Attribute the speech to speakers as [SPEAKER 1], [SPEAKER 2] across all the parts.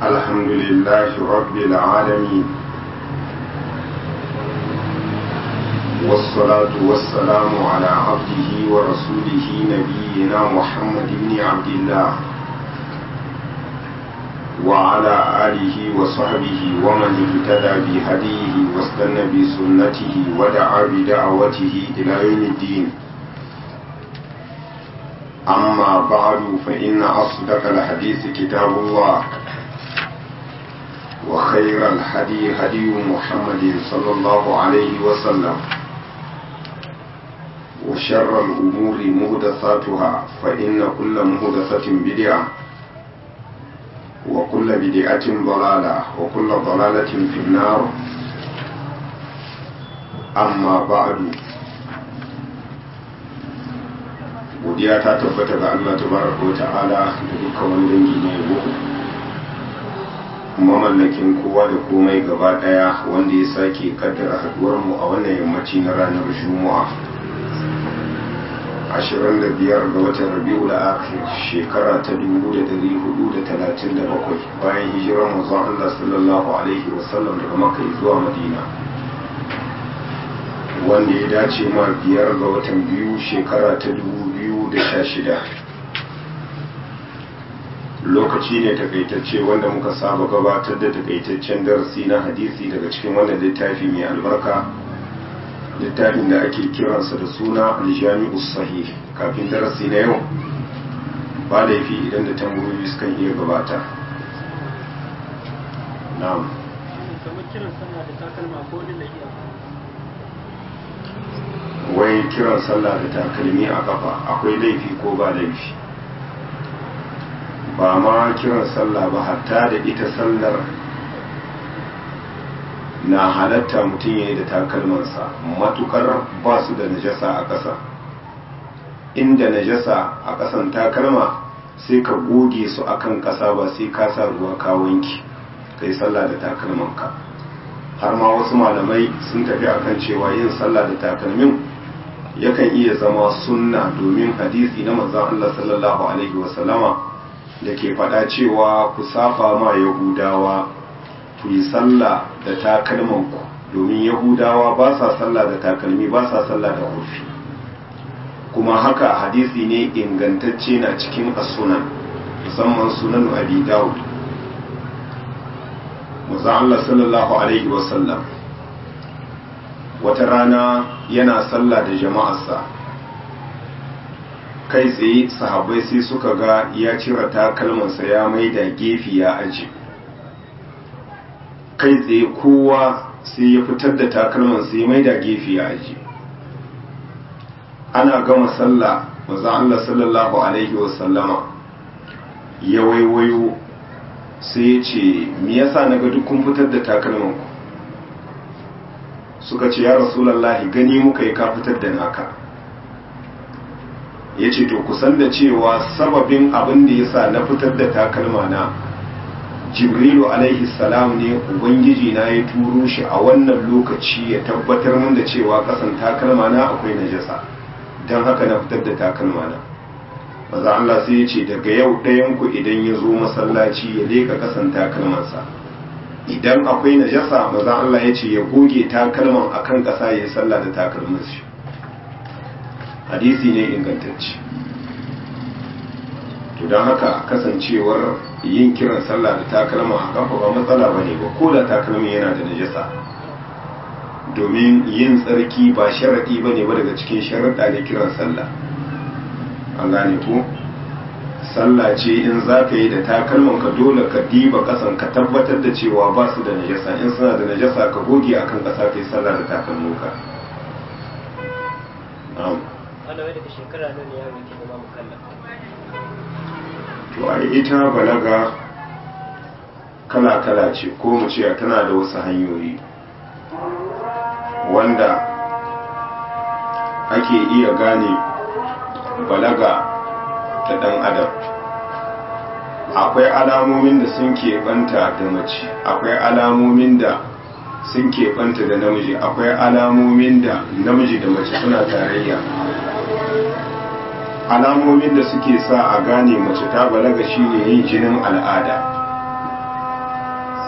[SPEAKER 1] الحمد لله رب العالمين والصلاة والسلام على عبده ورسوله نبينا محمد بن عبد الله وعلى آله وصحبه ومن اهتدى بهديه واستنى بسنته ودعا بدعوته إلى يوم الدين أما بعد فإن أصدق الحديث كتاب الله وخير الهدي هدي محمد صلى الله عليه وسلم وشر الأمور مهدثاتها فإن كل مهدثة بدعة وكل بدعة ضلالة وكل ضلالة في النار أما بعد godiya ta tabbata ga Allah tabaraka wa ta'ala da dukkan wani dangi ne yabo mamallakin kowa da komai gaba daya wanda ya sake kaddara haduwar mu a wannan yammaci na ranar juma'a 25 ga watan rabi'ul akhir shekara ta 1437 bayan hijirar manzon Allah sallallahu alaihi wasallam daga makka zuwa madina wanda ya dace ma biyar ga watan biyu shekara ta 2016 lokaci ne takaitacce wanda muka saba gabatar da takaitaccen darasi na hadisi daga cikin wannan littafi mai albarka littafin da ake kiransa da suna aljami'u sahih kafin darasi na yau ba laifi idan da tambayoyi sukan iya gabata na'am wai kiran sallah da takalmi a kafa akwai laifi ko ba laifi ba ma kiran sallah ba hatta da ita sallar na halatta mutum ya yi da takalmansa matukar ba su da najasa a ƙasa inda najasa a ƙasan takalma sai ka goge su akan ƙasa ba sai ka sa ruwa ka wanki ka yi sallah da takalmanka har ma wasu malamai sun tafi akan cewa yin sallah da takalmin yakan iya zama sunna domin hadisi na manzon Allah sallallahu alaihi wasallama da ke faɗa cewa ku safa ma yahudawa ku yi sallah da takalmanku domin yahudawa ba sa sallah da takalmi ba sa sallah da hufi kuma haka hadisi ne ingantacce na cikin as-sunan musamman sunan abi dawud manzon Allah sallallahu alaihi wasallam wata rana yana sallah da jama'arsa kai tsaye sahabbai sai suka ga ya cire takalmansa ya mai da gefe ya aji kai tsaye kowa sai ya fitar da takalmansa ya mai da gefe ya aji ana gama sallah maza Allah sallallahu alaihi wasallama ya waiwayo sai ya ce me yasa naga duk kun fitar da takalmanku suka ce ya rasulallahi gani muka yi ka fitar da naka ya ce to kusan da cewa sababin abin da ya sa na fitar da takalma na jibrilu alaihi salam ne ubangiji na ya turo shi a wannan lokaci ya tabbatar min da cewa kasan takalma na akwai najasa don haka na fitar da takalma na maza Allah sai ya ce daga yau ɗayan ku idan ya zo masallaci ya leka kasan takalmansa idan akwai najasa maza Allah ya ce ya goge takalman akan ƙasa ya sallah da takalmin shi hadisi ne ingantacce to don haka kasancewar yin kiran sallah da takalma a kafa ba matsala ba ne ba ko da takalmin yana da najasa domin yin tsarki ba sharaɗi ba ne ba daga cikin sharaɗa da kiran sallah an gane ko sallah ce in za ka yi da takalman ka dole ka diba kasan ka tabbatar da cewa ba su da najasa in suna da najasa ka goge akan kasa ka yi sallah da takalmin ka to a ita balaga kala-kala ce ko mu ce tana da wasu hanyoyi wanda ake iya gane balaga ta ɗan adam akwai alamomin da sun keɓanta da mace akwai alamomin da sun keɓanta da namiji akwai alamomin da namiji da mace suna tarayya alamomin da suke sa a gane mace ta balaga shine yin jinin al'ada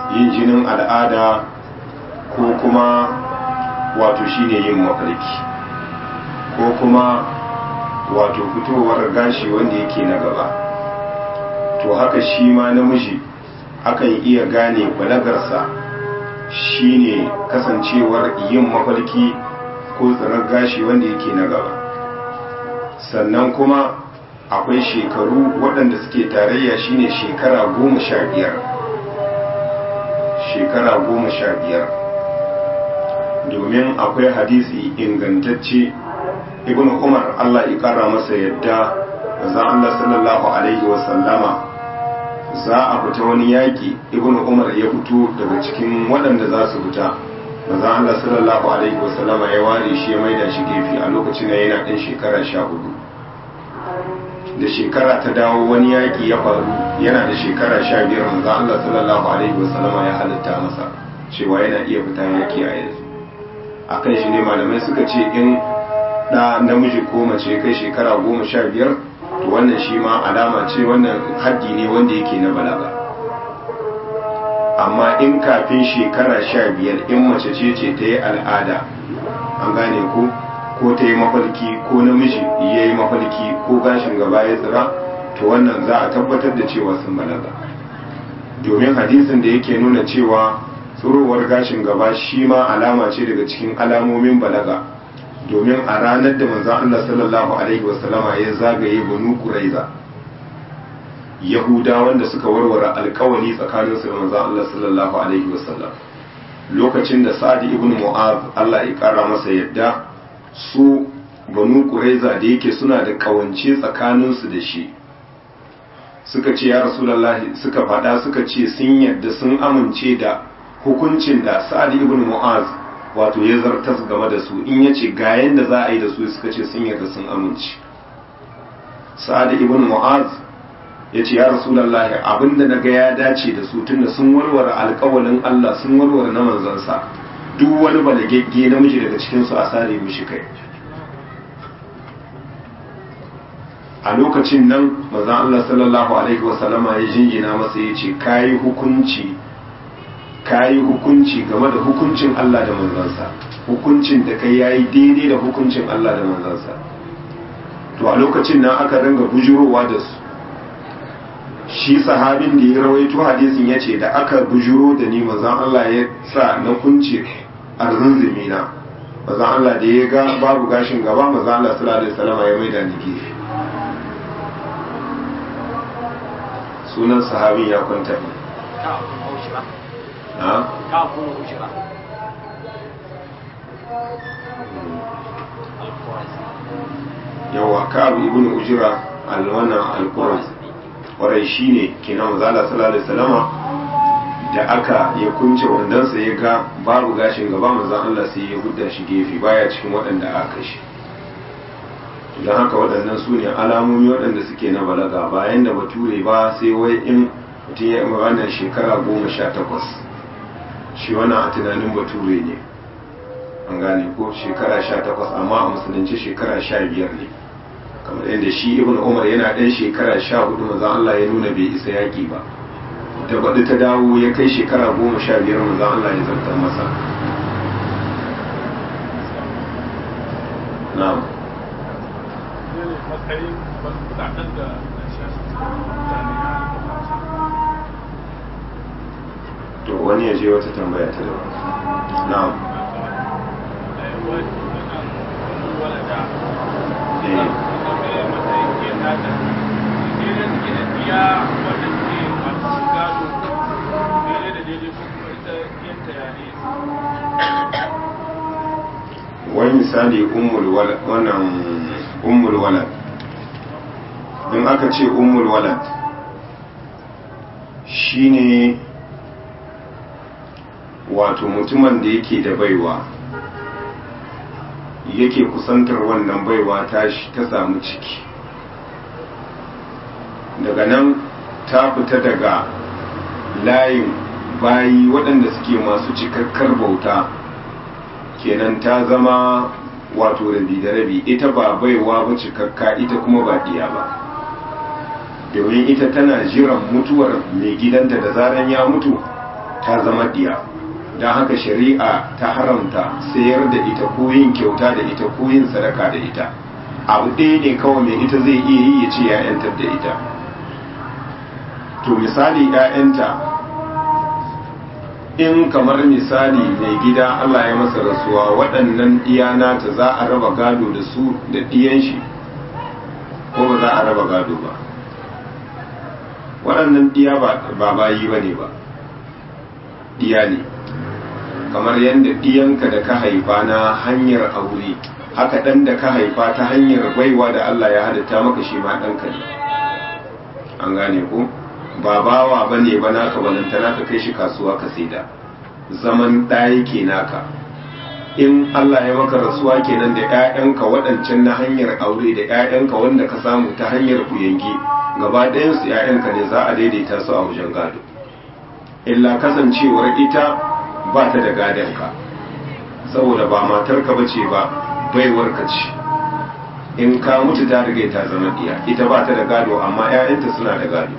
[SPEAKER 1] yin jinin al'ada ko kuma wato shine yin mafarki ko kuma wato fitowar gashi wanda yake na gaba to haka shi ma namiji akan iya gane balagarsa shine kasancewar yin mafarki ko tsirar gashi wanda yake na gaba sannan kuma akwai shekaru waɗanda suke tarayya shine shekara goma sha biyar shekara goma sha biyar domin akwai hadisi ingantacce ibn umar allah ya kara masa yadda za Allah sallallahu alaihi wasallama za a fita wani yaƙi ibn umar ya fito daga cikin waɗanda za su fita maza Allah sallallahu alaihi wasallama ya ware shi ya maida shi gefe a lokacin da yana ɗan shekara sha hudu da shekara ta dawo wani yaƙi ya faru yana da shekara sha biyar maza Allah sallallahu alaihi wasallama ya halitta masa cewa yana iya fita yaƙi a yanzu a kan shi ne malamai suka ce in ɗa namiji ko mace kai shekara goma sha biyar to wannan shi ma alama ce wannan haddi ne wanda yake na balaga amma in kafin shekara sha biyar in mace ce ce ta yi al'ada an gane ko ko ta yi mafalki ko namiji ya yi mafalki ko gashin gaba ya tsira to wannan za a tabbatar da cewa sun balaga domin hadisin da yake nuna cewa tsirowar gashin gaba shi ma alama ce daga cikin alamomin balaga domin a ranar da manzan Allah sallallahu alaihi wasallama ya zagaye banu kuraiza yahuda wanda suka warware alkawali tsakaninsu da manzan Allah sallallahu alaihi wasallam lokacin da sa'ad ibn mu'az Allah ya kara masa yadda su banu kuraiza da yake suna da kawance tsakaninsu da shi suka ce ya rasulullahi suka faɗa suka ce sun yadda sun amince da hukuncin da sa'ad ibn mu'az wato ya zartas game da su in ya ce ga yanda za a yi da su suka ce sun yarda sun amince sa'ad ibn mu'az ya ce ya rasulullahi abinda na ga ya dace da su tunda sun warware alkawalin Allah sun warware na manzansa duk wani balagegge namiji daga cikin su a sare mishi kai a lokacin nan manzon Allah sallallahu alaihi wasallama ya jingina masa ya ce kayi hukunci kayi hukunci game da hukuncin Allah da manzansa hukuncin da kai yayi daidai da hukuncin Allah da manzansa to a lokacin nan aka ringa bujurowa da su shi sahabin da ya rawaito hadisin ya ce da aka bujuro da ni manzan Allah ya sa na kunce arzunzumi na manzan Allah da ya ga babu gashin gaba manzan Allah sallallahu alaihi wasallam ya maida ni gefe sunan sahabin ya kwanta ne na yawa ka'ab ibn ujira alwana alquran kwarai shine kenan mazala sallallahu alaihi wasallama da aka ya kunce wandansa ya ga babu gashin gaba manzon Allah sai ya hudda shi gefe baya cikin waɗanda aka kashe don haka waɗannan su ne alamomi waɗanda suke na balaga bayan da bature ba sai wai in mutum ya wannan shekara goma sha takwas shi wannan a tunanin bature ne an gane ko shekara sha takwas amma a musulunci shekara sha biyar ne kamar yadda shi ibn umar yana ɗan shekara sha hudu mazan Allah ya nuna bai isa yaƙi ba da baɗi ta dawo ya kai shekara goma sha biyar mazan Allah ya zartar masa na'am to wani ya je wata tambaya ta daban na'am wani misali wannan ummul walad in aka ce ummul walad shine wato mutumin da yake da baiwa yake kusantar wannan baiwa ta ta samu ciki daga nan ta fita daga layin bayi waɗanda suke masu cikakkar bauta kenan ta zama wato rabi da rabi ita ba baiwa ba cikakka ita kuma ba diya ba domin ita tana jiran mutuwar mai gidanta da zaran ya mutu ta zama diya don haka shari'a ta haramta sayar da ita ko yin kyauta da ita ko yin sadaka da ita abu ɗaya ne kawai mai ita zai iya yi ya ce ya yantar da ita to misali ‘ya'yanta in kamar misali mai gida Allah ya masa rasuwa waɗannan iyana ta za a raba gado da su da ɗiyan shi ko ba za a raba gado ba waɗannan ɗiya ba bayi ba ne ba ɗiya ne kamar yadda ɗiyanka da ka haifa na hanyar aure haka ɗan da ka haifa ta hanyar baiwa da Allah ya halitta maka shi ma ɗanka ne an gane ko ba bawa ba ne ba naka balantana ka kai shi kasuwa ka saida zaman ɗaya ke naka in Allah ya maka rasuwa kenan da 'ya'yanka waɗancan na hanyar aure da 'ya'yanka wanda ka samu ta hanyar kuyangi gaba ɗayansu 'ya'yanka ne za a daidaita su a wajen gado illa kasancewar ita ba ta da gadonka saboda ba matarka ba ce ba baiwarka ce in ka mutu ta riga ta zama ɗiya ita ba ta da gado amma 'ya'yanta suna da gado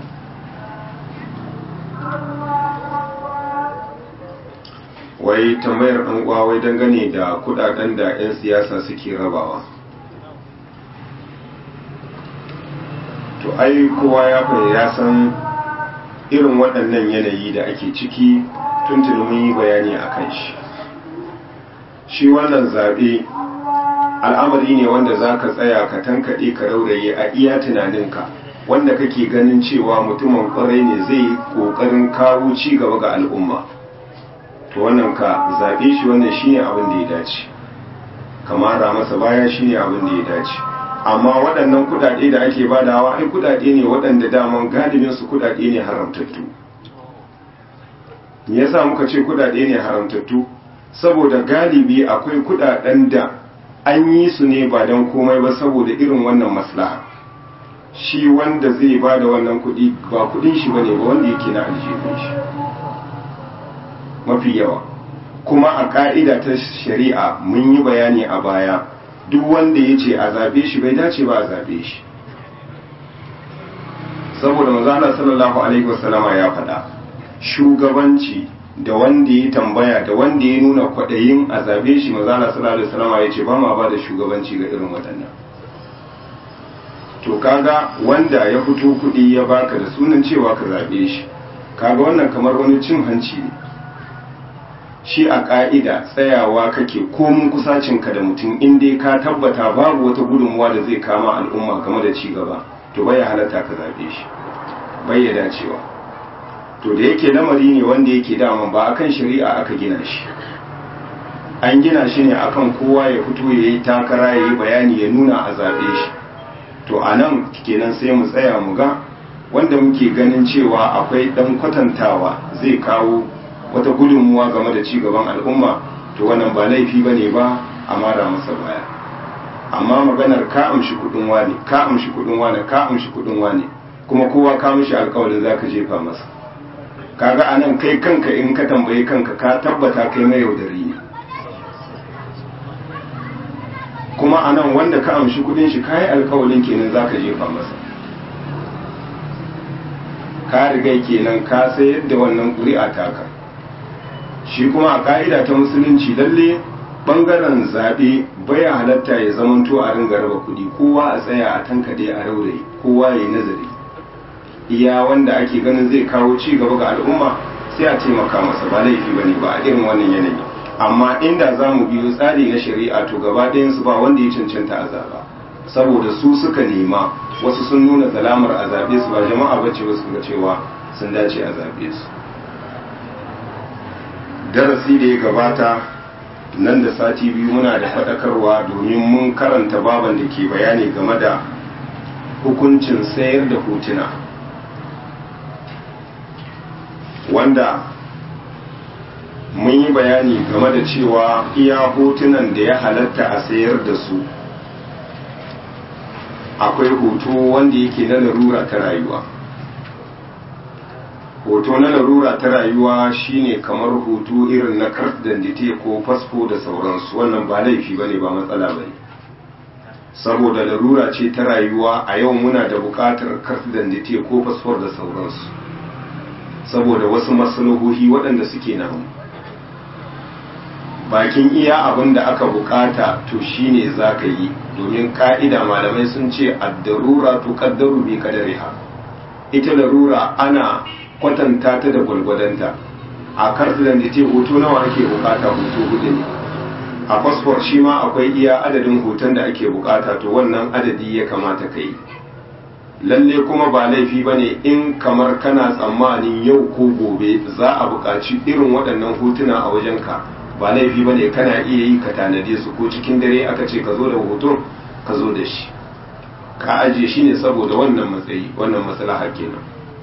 [SPEAKER 1] wai tambayar ɗan uwa wai dangane da kudaden da 'yan siyasa suke rabawa to ai kowa ya ya san irin waɗannan yanayi da ake ciki tuntuni mun yi bayani a kan shi shi wannan zaɓe al'amari ne wanda za ka tsaya ka tankaɗe ka rauraye a iya tunaninka wanda kake ganin cewa mutumin ƙwarai ne zai yi ƙoƙarin kawo ci gaba ga al'umma to wannan ka zaɓe shi wannan shine abin da ya dace kamara masa baya shine abin da ya dace amma waɗannan kuɗaɗe da ake badawa ai kuɗaɗe ne waɗanda daman galibin su kuɗaɗe ne haramtattu me yasa muka ce kuɗaɗe ne haramtattu saboda galibi akwai kuɗaɗen da an yi su ne ba don komai ba saboda irin wannan maslaha shi wanda zai bada wannan kuɗi ba kuɗin shi bane ba wanda yake na aljihun shi mafi yawa kuma a ka'ida ta shari'a mun yi bayani a baya duk wanda ya ce a zaɓe shi bai dace ba a zaɓe shi saboda manzana sallallahu alaihi wasallama ya faɗa shugabanci da wanda ya tambaya da wanda ya nuna kwaɗayin a zaɓe shi manzana sallallahu alaihi wasallama ya ce ba ma ba da shugabanci ga irin waɗannan to kaga wanda ya fito kuɗi ya baka da sunan cewa ka zaɓe shi kaga wannan kamar wani cin hanci ne shi a ƙa'ida tsayawa kake komin kusacinka da mutum inda ka tabbata babu wata gudunmuwa da zai kama al'umma game da ci gaba to bai halatta ka zaɓe shi bai ya dacewa to da yake lamari ne wanda yake daman ba akan shari'a aka gina shi an gina shi ne akan kowa ya fito ya yi takara ya yi bayani ya nuna a zaɓe shi to a nan kenan sai mu tsaya mu ga wanda muke ganin cewa akwai ɗan kwatantawa zai kawo wata gudunmuwa game da ci gaban al'umma to wannan ba laifi bane ba a mara masa baya amma maganar ka amshi kudin wani ka amshi kudin wani ka amshi kudin wani kuma kowa ka mishi alƙawarin zaka jefa masa kaga anan kai kanka in ka tambaye kanka ka tabbata kai mai yaudari ne kuma anan wanda ka amshi kudin shi kai alƙawarin kenan zaka jefa masa ka riga kenan ka sayar da wannan ƙuri'a taka shi kuma a ka'ida ta musulunci lalle bangaren zaɓe baya halatta ya zamanto a ringa raba kuɗi kowa a tsaya a tankade a raurayi kowa ya yi nazari iya wanda ake ganin zai kawo ci gaba ga al'umma sai a taimaka masa ba laifi bane ba a irin wannan yanayi amma inda za mu biyo tsari na shari'a to gaba ɗayansu ba wanda ya cancanta a zaɓa saboda su suka nema wasu sun nuna zalamar a zaɓe su ba jama'a bace wasu ga cewa sun dace a zaɓe su darasi da ya gabata nan da sati biyu muna da faɗakarwa domin mun karanta baban da ke bayani game da hukuncin sayar da hotuna wanda mun yi bayani game da cewa iya hotunan da ya halatta a sayar da su akwai hoto wanda yake na larura ta rayuwa hoto na larura ta rayuwa shine kamar hoto irin na kart dandite ko fasfo da sauransu wannan ba laifi ba ne ba matsala ba ne saboda larura ce ta rayuwa a yau muna da buƙatar kart dandite ko fasfor da sauransu saboda wasu maslahohi waɗanda suke nan bakin iya abin da aka bukata to shine za ka yi domin ka'ida malamai sun ce addarura to kaddaru bi kadariha ita larura ana kwatanta ta da gwalgwadonta a kartulan da ce hoto nawa ake bukata hoto hudu ne a fasfor shi ma akwai iya adadin hoton da ake bukata to wannan adadi ya kamata ka yi lalle kuma ba laifi ba ne in kamar kana tsammanin yau ko gobe za a buƙaci irin waɗannan hotuna a wajenka ba laifi ba ne kana iya yi ka tanade su ko cikin dare aka ce ka zo da hoton ka zo da shi ka ajiye shi ne saboda wannan matsayi wannan maslaha kenan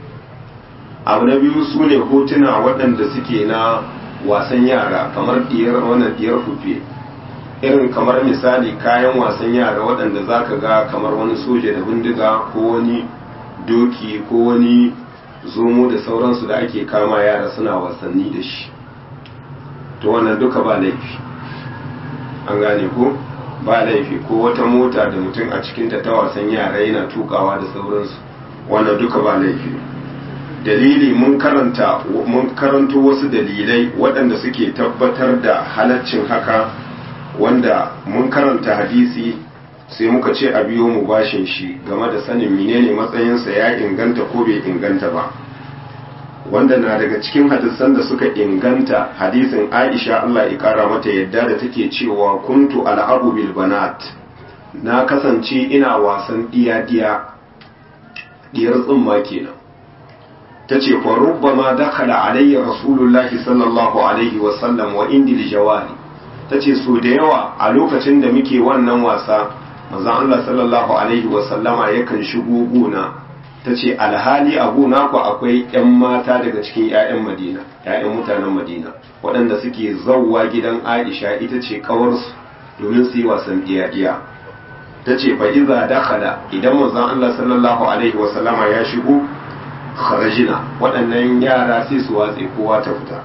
[SPEAKER 1] abu na biyu su ne hotuna waɗanda suke na wasan yara kamar diyar wannan diyar fufe irin kamar misali kayan wasan yara waɗanda za ka ga kamar wani soja da bindiga ko wani doki ko wani zomo da sauransu da ake kama yara suna wasanni da shi to wannan duka ba laifi an gane ko ba laifi ko wata mota da mutum a cikinta ta wasan yara yana tukawa da sauransu wannan duka ba laifi dalili mun karanta mun karanto wasu dalilai waɗanda suke tabbatar da halaccin haka wanda mun karanta hadisi sai muka ce a biyo mu bashin shi game da sanin menene matsayinsa ya inganta ko bai inganta ba wanda na daga cikin hadisan da suka inganta hadisin Aisha Allah ya kara mata yadda da take cewa kuntu al'abu bil banat na kasance ina wasan diya diya diyar tsumma kenan tace fa rubbama dakhala alayya rasulullahi sallallahu alaihi wa sallam wa indi jawari tace so da yawa a lokacin da muke wannan wasa manzon Allah sallallahu alaihi wa sallama yakan shigo gona ta ce alhali a gona ku akwai 'yan mata daga cikin 'ya'yan madina 'ya'yan mutanen madina waɗanda suke zauwa gidan aisha ita ce kawarsu domin su yi wasan ɗiya-ɗiya ta ce fa iza dakhala idan manzon Allah sallallahu alaihi wa sallama ya shigo kharajina waɗannan yara sai su watse kowa ta fita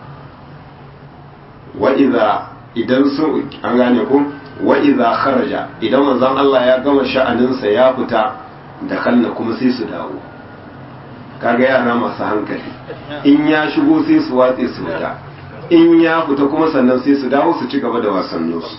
[SPEAKER 1] wa iza idan sun an gane ku wa iza kharaja idan manzon Allah ya gama sha'aninsa ya fita da kalla kuma sai su dawo kaga yara masu hankali in ya shigo sai su watse su fita in ya fita kuma sannan sai su dawo su ci gaba da wasanninsu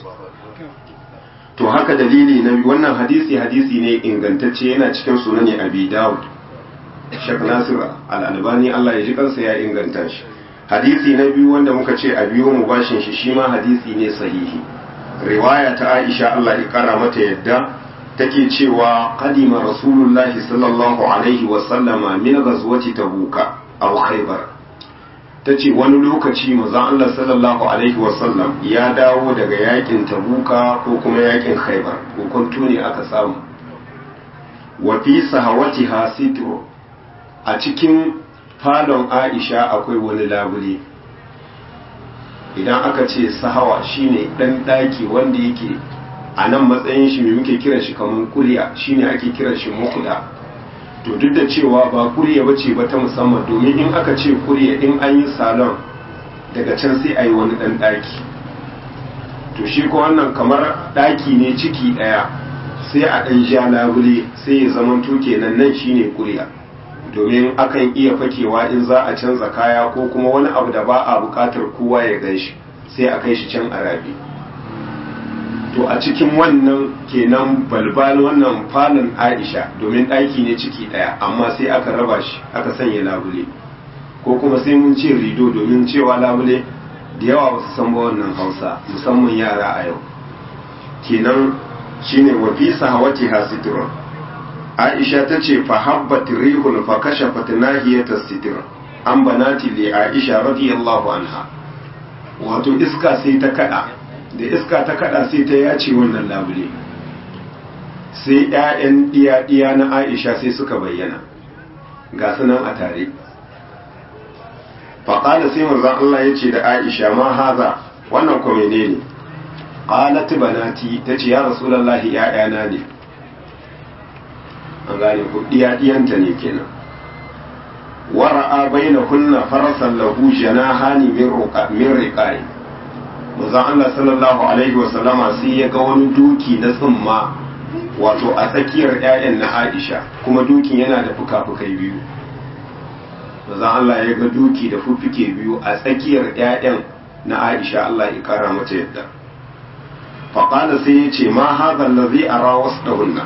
[SPEAKER 1] to haka dalili na wannan hadisi hadisi ne ingantacce yana cikin sunani abi dawud shek nasir al-albani Allah ya ji kansa ya inganta shi hadisi na biyu wanda muka ce a biyo mu bashin shi shi ma hadisi ne sahihi riwaya ta Aisha Allah ya kara mata yadda take cewa qadima rasulullahi sallallahu alaihi wa sallama min ghazwati tabuka aw khaybar tace wani lokaci manzon Allah sallallahu alaihi wa sallam ya dawo daga yakin tabuka ko kuma yakin khaybar hukuntu ne aka samu wa fi sahawatiha sitru a cikin falon Aisha akwai wani labule idan aka ce sahawa shine dan daki wanda yake a nan matsayin shi mai muke kiran shi kamar kuriya shine ake kiran shi mukuda to duk da cewa ba kuriya bace ba ta musamman domin in aka ce kuriya in an yi salon daga can sai a yi wani dan daki to shi ko wannan kamar daki ne ciki daya sai a dan ja labule sai ya zama to kenan nan shine kuriya domin akan iya fakewa in za a canza kaya ko kuma wani abu da ba a bukatar kowa ya gan shi sai a kai shi can arabi to a cikin wannan kenan balbal wannan falon aisha domin ɗaki ne ciki ɗaya amma sai aka raba shi aka sanya labule ko kuma sai mun ce rido domin cewa labule da yawa ba su san ba wannan hausa musamman yara a yau kenan shine wa fi sahawati hasitrun aisha ta ce fa habbat rihun fa kashafat nahiyata sitr an banati li aisha radiyallahu anha wato iska sai ta kada da iska ta kada sai ta yace wannan labule sai ƴaƴan iya-iya na Aisha sai suka bayyana ga sunan a tare faƙala sai manzon Allah ya ce da Aisha ma haza wannan ko menene qalat banati tace ya rasulullahi ƴaƴana ne an gane ku iya-iyanta ne kenan wara'a bainahunna farasan lahu janahani min ruqa min riqai manzon Allah sallallahu alaihi wasallama sai ya ga wani duki na tsumma wato a tsakiyar 'ya'yan na Aisha kuma dukin yana da fuka-fukai biyu manzon Allah ya ga doki da fuffuke biyu a tsakiyar ƴaƴan na Aisha Allah ya kara mata yadda faƙala sai ya ce ma haɗa lazi a rawas ɗahunna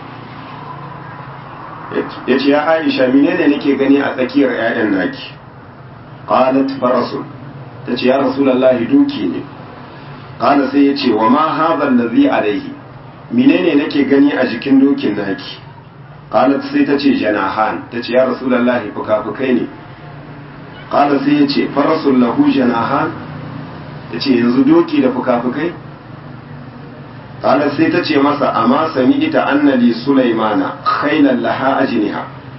[SPEAKER 1] ya ce ya aisha menene nake gani a tsakiyar 'ya'yan naki qalat farasun ta ce ya rasulallahi duki ne qala sai ya ce wa ma haɗa lazi alaihi menene nake gani a jikin dokin naki qalat sai ta ce janahan ta ce ya rasulallahi fuka-fukai ne qala sai ya ce farasun lahu janahan ta ce yanzu doki da fuka-fukai قالت sai ta ce masa amma sami ita annali sulaimana khailan laha ajniha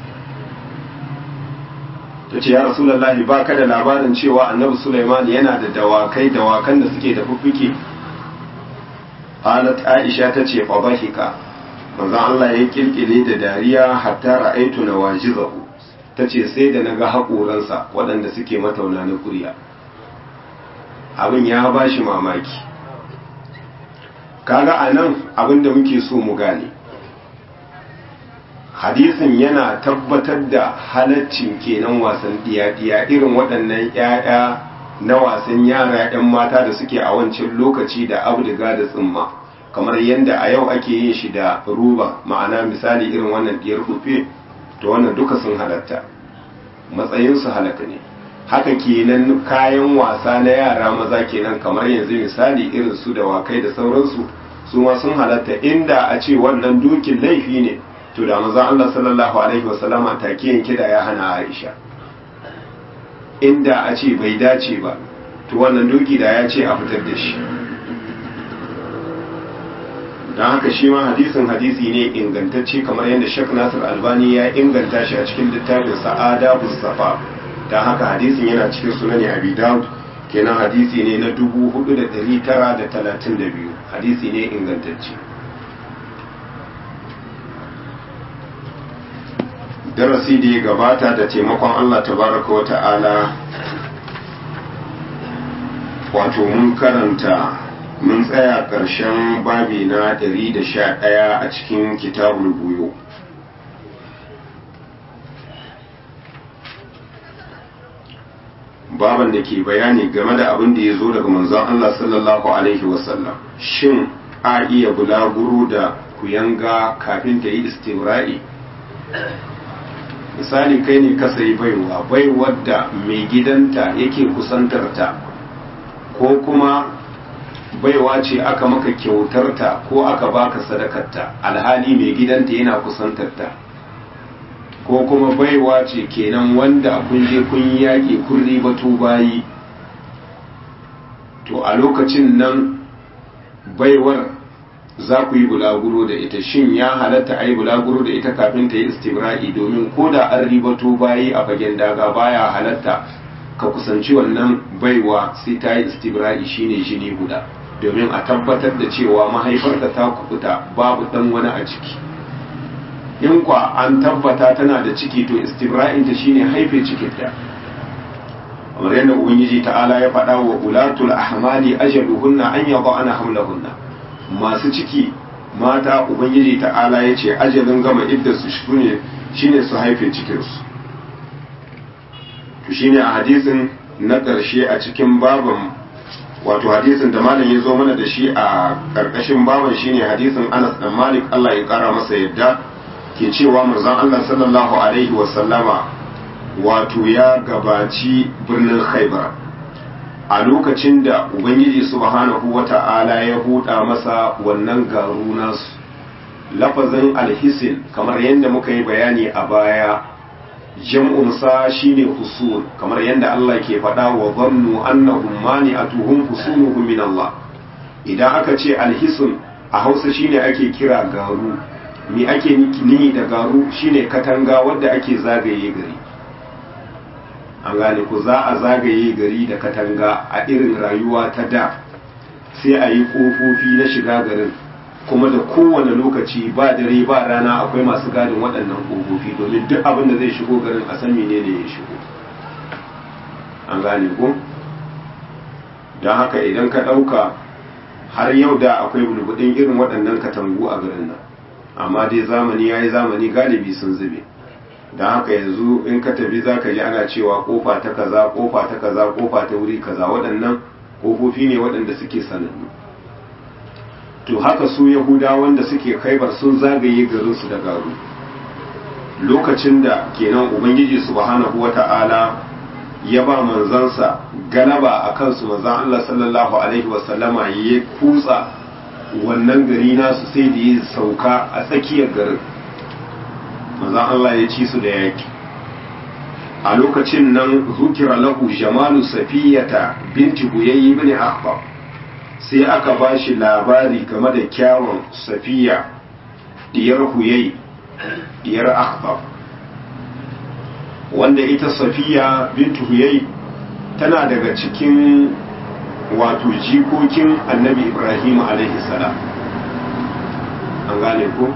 [SPEAKER 1] ta ce ya rasulullahi ba ka da labarin cewa annabi sulaiman yana da dawakai dawakan da suke da fuffuke qalat aisha ta ce fa bahika manzon Allah ya kirkire da dariya hatta ra'aitu nawajizahu ta ce sai da naga haƙoransa waɗanda suke matauna na kuriya abin ya bashi mamaki kaga a nan abinda muke so mu gane hadisin yana tabbatar da halaccin kenan wasan diya-diya irin waɗannan 'ya'ya na wasan yara 'yan mata da suke a wancan lokaci da abdiga da tsimma kamar yadda a yau ake yin shi da ruba ma'ana misali irin wannan diyar rufe to wannan duka sun halatta matsayinsu halaka ne haka kenan kayan wasa na yara maza kenan kamar yanzu misali irin su da wakai da sauransu su ma sun halatta inda a ce wannan dukin laifi ne to da maza Allah sallallahu alaihi wasallama take yanke da ya hana Aisha inda a ce bai dace ba to wannan duki da ya ce a fitar da shi don haka shi ma hadisin hadisi ne ingantacce kamar yadda Sheikh Nasir Albani ya inganta shi a cikin littafin Sa'ada Safa don haka hadisin yana cikin sunan Abi Dawud kenan hadisi ne na 4932 hadisi ne ingantacce darasi da ya gabata da taimakon Allah tabaraka wa ta'ala wato mun karanta mun tsaya ƙarshen babi na 111 a cikin kitabul buyo baban da ke bayani game da abin da ya zo daga manzon Allah sallallahu alaihi wasallam shin a iya bulaguro da kuyanga kafin ta yi istibra'i misali kai ne ka sayi baiwa baiwar da mai gidanta yake kusantarta ko kuma baiwa ce aka maka kyautarta ko aka baka sadakarta alhali mai gidanta yana kusantarta ko kuma baiwa ce kenan wanda kun je kun yi yaƙi kun ribato bayi to a lokacin nan baiwar za ku yi bulaguro da ita shin ya halatta a yi bulaguro da ita kafin ta yi istibra'i domin ko da an ribato bayi a fagen daga baya halatta ka kusanci wannan baiwa sai ta yi istibra'i shine jini guda domin a tabbatar da cewa mahaifarta ta kubuta babu dan wani a ciki in kwa an tabbata tana da ciki to istibra'inta shine haife cikinta kamar yadda ubangiji ta'ala ya faɗa wa ulatul ahmali ajaluhunna an yada'ana hamlahunna masu ciki mata ubangiji ta'ala ya ce ajalin gama iddarsu shine shine su haife cikinsu to shine a hadisin na ƙarshe a cikin baban wato hadisin da malam ya zo mana da shi a ƙarƙashin baban shine hadisin Anas dan Malik Allah ya ƙara masa yadda ke cewa manzon Allah sallallahu alaihi wa sallama wato ya gabaci birnin Khaibar a lokacin da ubangiji subhanahu wata'ala ya buɗa masa wannan garu nasu lafazin alhisin kamar yadda muka yi bayani a baya jam'unsa shine husul kamar yadda Allah ke faɗa wa zannu annahum mani'atuhum husuluhum min Allah idan aka ce alhisun a Hausa shine ake kira garu me ake ni da garu shine katanga wadda ake zagaye gari an gane ku za a zagaye gari da katanga a irin rayuwa ta da sai a yi ƙofofi na shiga garin kuma da kowane lokaci ba dare ba rana akwai masu gadin waɗannan ƙofofi domin duk abin da zai shigo garin a san menene ya shigo an gane ku don haka idan ka ɗauka har yau da akwai bulbudin irin waɗannan katangu a garin nan amma dai zamani ya yi zamani galibi sun zube don haka yanzu in ka tafi za ka ji ana cewa kofa ta kaza kofa ta kaza kofa ta wuri kaza waɗannan kofofi ne waɗanda suke sanannu to haka su yahuda wanda suke kaibar sun zagaye garinsu da garu lokacin da kenan ubangiji subhanahu wata'ala ya ba manzansa galaba a kansu manzan Allah sallallahu alaihi wasallama ya kutsa wannan gari nasu sai da ya sauka a tsakiyar garin manzan Allah ya ci su da yaki a lokacin nan zukira lahu jamalu safiyata binti huyayyi ibn akhbar sai aka ba shi labari game da kyawun safiya diyar huyayyi diyar akhbar wanda ita safiya bintu huyayyi tana daga cikin wato jikokin annabi ibrahim alaihi salam an gane ko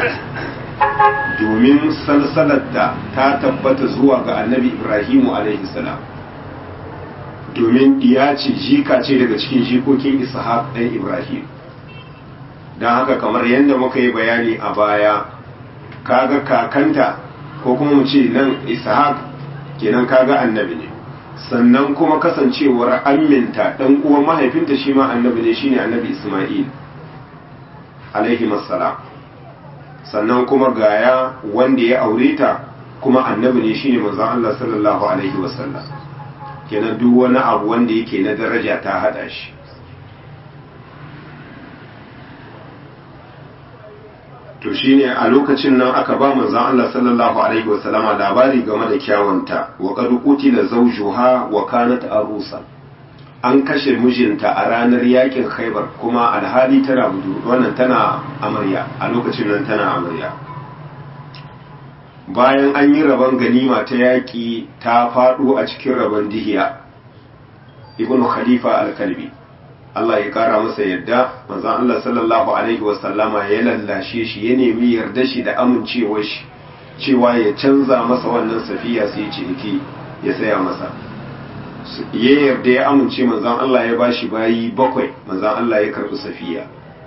[SPEAKER 1] domin salsalarta ta tabbata zuwa ga annabi ibrahimu alaihi salam domin ya ce jika ce daga cikin jikokin ishaq ɗan ibrahim don haka kamar yadda muka yi bayani a baya kaga kakanta ko kuma mu ce nan ishaq kenan kaga annabi ne sannan kuma kasancewar aminta ɗan uwan mahaifinta shi ma annabi ne shine annabi isma'il alaihi salam sannan kuma gaya wanda ya aure ta kuma annabi ne shine manzon Allah sallallahu alaihi wasallam kenan duk wani abu wanda yake na daraja ta hada shi to shine a lokacin nan aka ba manzon Allah sallallahu alaihi wasallama labari game da kyawunta wa qad qutila zawjuha wa kanat arusa an kashe mijinta a ranar yakin khaibar kuma alhali tana budu wannan tana amarya a lokacin nan tana amarya bayan an yi rabon ganima ta yaƙi ta faɗo a cikin rabon dihiya ibnu khalifa al-kalbi Allah ya kara masa yadda manzon Allah sallallahu alaihi wasallama ya lallashe shi ya nemi yarda shi da amincewar shi cewa ya canza masa wannan safiya sai ciniki ya saya masa ya yarda ya amince manzan Allah ya bashi bayi bakwai manzan Allah ya karbi safiya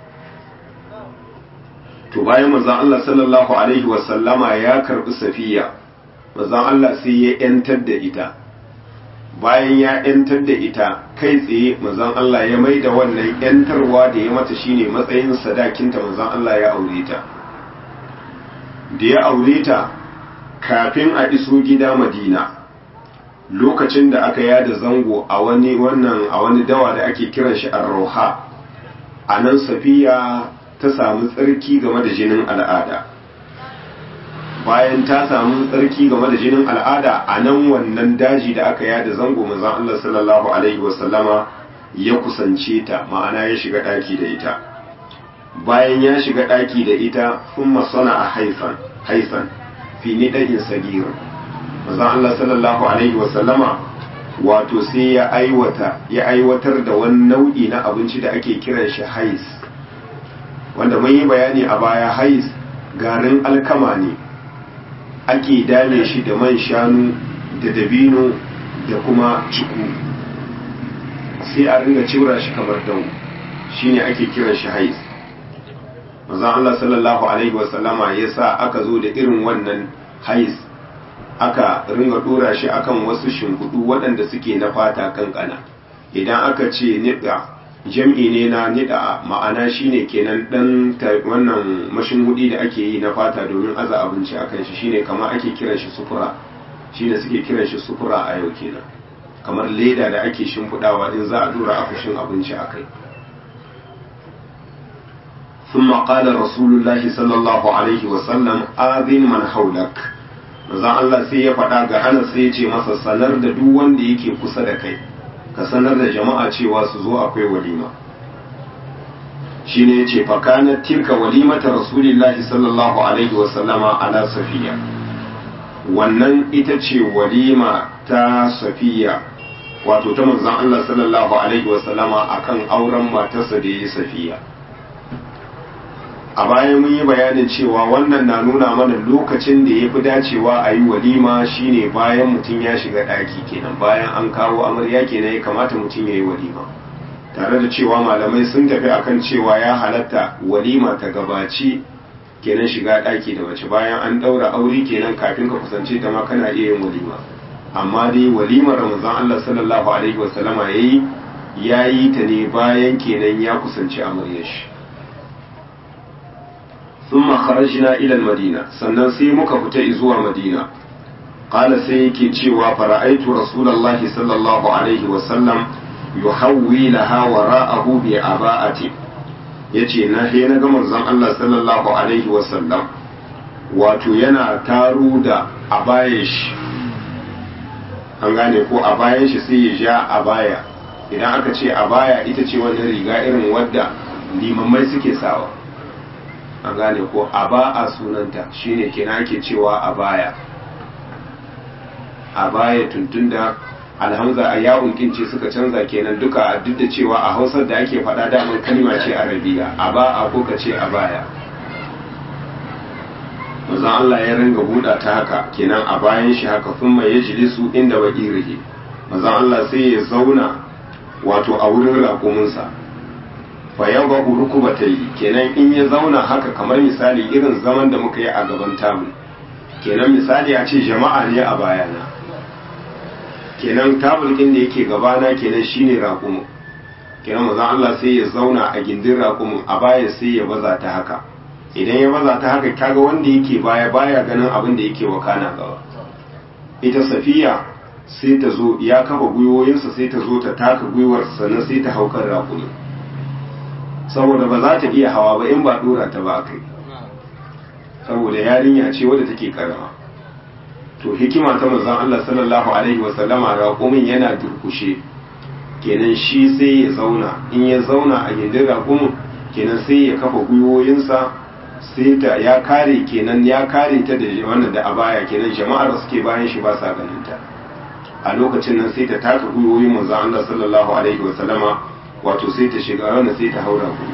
[SPEAKER 1] to bayan manzan Allah sallallahu alaihi wasallama ya karbi safiya manzan Allah sai ya yantar da ita bayan ya yantar da ita kai tsaye manzan Allah ya mai da wannan yantarwa da ya mata shine matsayin sadakinta manzan Allah ya aure ta da ya aure ta kafin a iso gida Madina lokacin da aka yada zango a wani wannan a wani dawa da ake kiran shi ar-rauha a nan safiya ta samu tsarki game da jinin al'ada bayan ta samu tsarki game da jinin al'ada a nan wannan daji da aka yada zango manzon Allah sallallahu alaihi wasallama ya kusance ta ma'ana ya shiga daki da ita bayan ya shiga daki da ita thumma sana'a haifan haifan fi nida'in sagir manzon Allah sallallahu alaihi wasallama wato sai ya aiwata ya aiwatar da wani nau'i na abinci da ake kiran shi hais wanda mun yi bayani a baya hais garin alkama ne ake dame shi da man shanu da dabino da kuma ciku sai a ringa cira shi kamar dau shine ake kiran shi hais manzon Allah sallallahu alaihi wasallama ya sa aka zo da irin wannan hais aka ringa dora shi akan wasu shimfiɗu waɗanda suke na fata kankana idan aka ce niɗa jam'i ne na niɗa ma'ana shine kenan ɗan wannan mashin hudi da ake yi na fata domin aza abinci akan shi shine kamar ake kiran shi sufura shine suke kiran shi sufura a yau kenan kamar leda da ake shimfiɗawa in za a dora akushin abinci a kai ثم قال رسول الله صلى الله عليه وسلم آذن من حولك manzon Allah sai ya faɗa ga Anas sai ya ce masa sanar da duk wanda yake kusa da kai ka sanar da jama'a cewa su zo akwai walima shine yace fa kana tilka walimata rasulillahi sallallahu alaihi wa sallama ala safiya wannan ita ce walima ta safiya wato ta manzon Allah sallallahu alaihi wa sallama akan auren matarsa da yayi safiya a baya mun yi bayanin cewa wannan na nuna mana lokacin da ya fi dacewa a yi walima shine bayan mutum ya shiga ɗaki kenan bayan an kawo amarya kenan ya kamata mutum ya yi walima tare da cewa malamai sun tafi akan cewa ya halatta walima ta gabaci kenan shiga ɗaki da mace bayan an ɗaura aure kenan kafin ka kusance ta ma kana iya yin walima amma dai walimar ramazan Allah sallallahu alaihi wasallama yayi yayi ta ne bayan kenan ya kusanci amaryar shi thumma kharajna ila madina sannan sai muka fita zuwa madina qala sai yake cewa fara'aitu rasulullahi sallallahu alaihi wasallam yuhawwi laha wara'ahu bi aba'ati yace na he na ga manzon Allah sallallahu alaihi wasallam wato yana taru da abaye shi an gane ko abayen shi sai ya ja abaya idan aka ce abaya ita ce wannan riga irin wadda limammai suke sawa an gane ko aba'a sunanta shine kenan ake cewa abaya abaya tuntunda alhamza a yawon kince suka canza kenan duka duk da cewa a hausar da ake faɗa damar kalma ce arabiya a ba a ko ka ce a baya mazan Allah ya ringa buɗa ta haka kenan a bayan shi haka sun mai ya jilisu inda wa irihi mazan Allah sai ya zauna wato a wurin raƙuminsa fa ya ba uruku ba ta yi kenan in ya zauna haka kamar misali irin zaman da muka yi a gaban tamu kenan misali a ce jama'a ne a bayana kenan tabulkin da yake gabana kenan shine raƙumin kenan maza Allah sai ya zauna a gindin raƙumin a baya sai ya baza ta haka idan ya baza ta haka kaga wanda yake baya baya ganin abin da yake wakana gaba ita safiya sai ta zo ya kafa gwiwoyinsa sai ta zo ta taka gwiwar sannan sai ta haukar raƙumin saboda ba za ta iya hawa ba in ba dora ta ba kai saboda yarinya ce wadda take karama to hikima ta manzon Allah sallallahu alaihi wa sallama raƙumin yana durkushe kenan shi sai ya zauna in ya zauna a gindin raƙumin kenan sai ya kafa gwiwoyinsa sai ta ya kare kenan ya kare ta da wannan da abaya kenan jama'ar da suke bayan shi ba sa ganin ta a lokacin nan sai ta taka gwiwoyin manzon Allah sallallahu alaihi wa sallama wato sai ta shiga wannan sai ta haura ku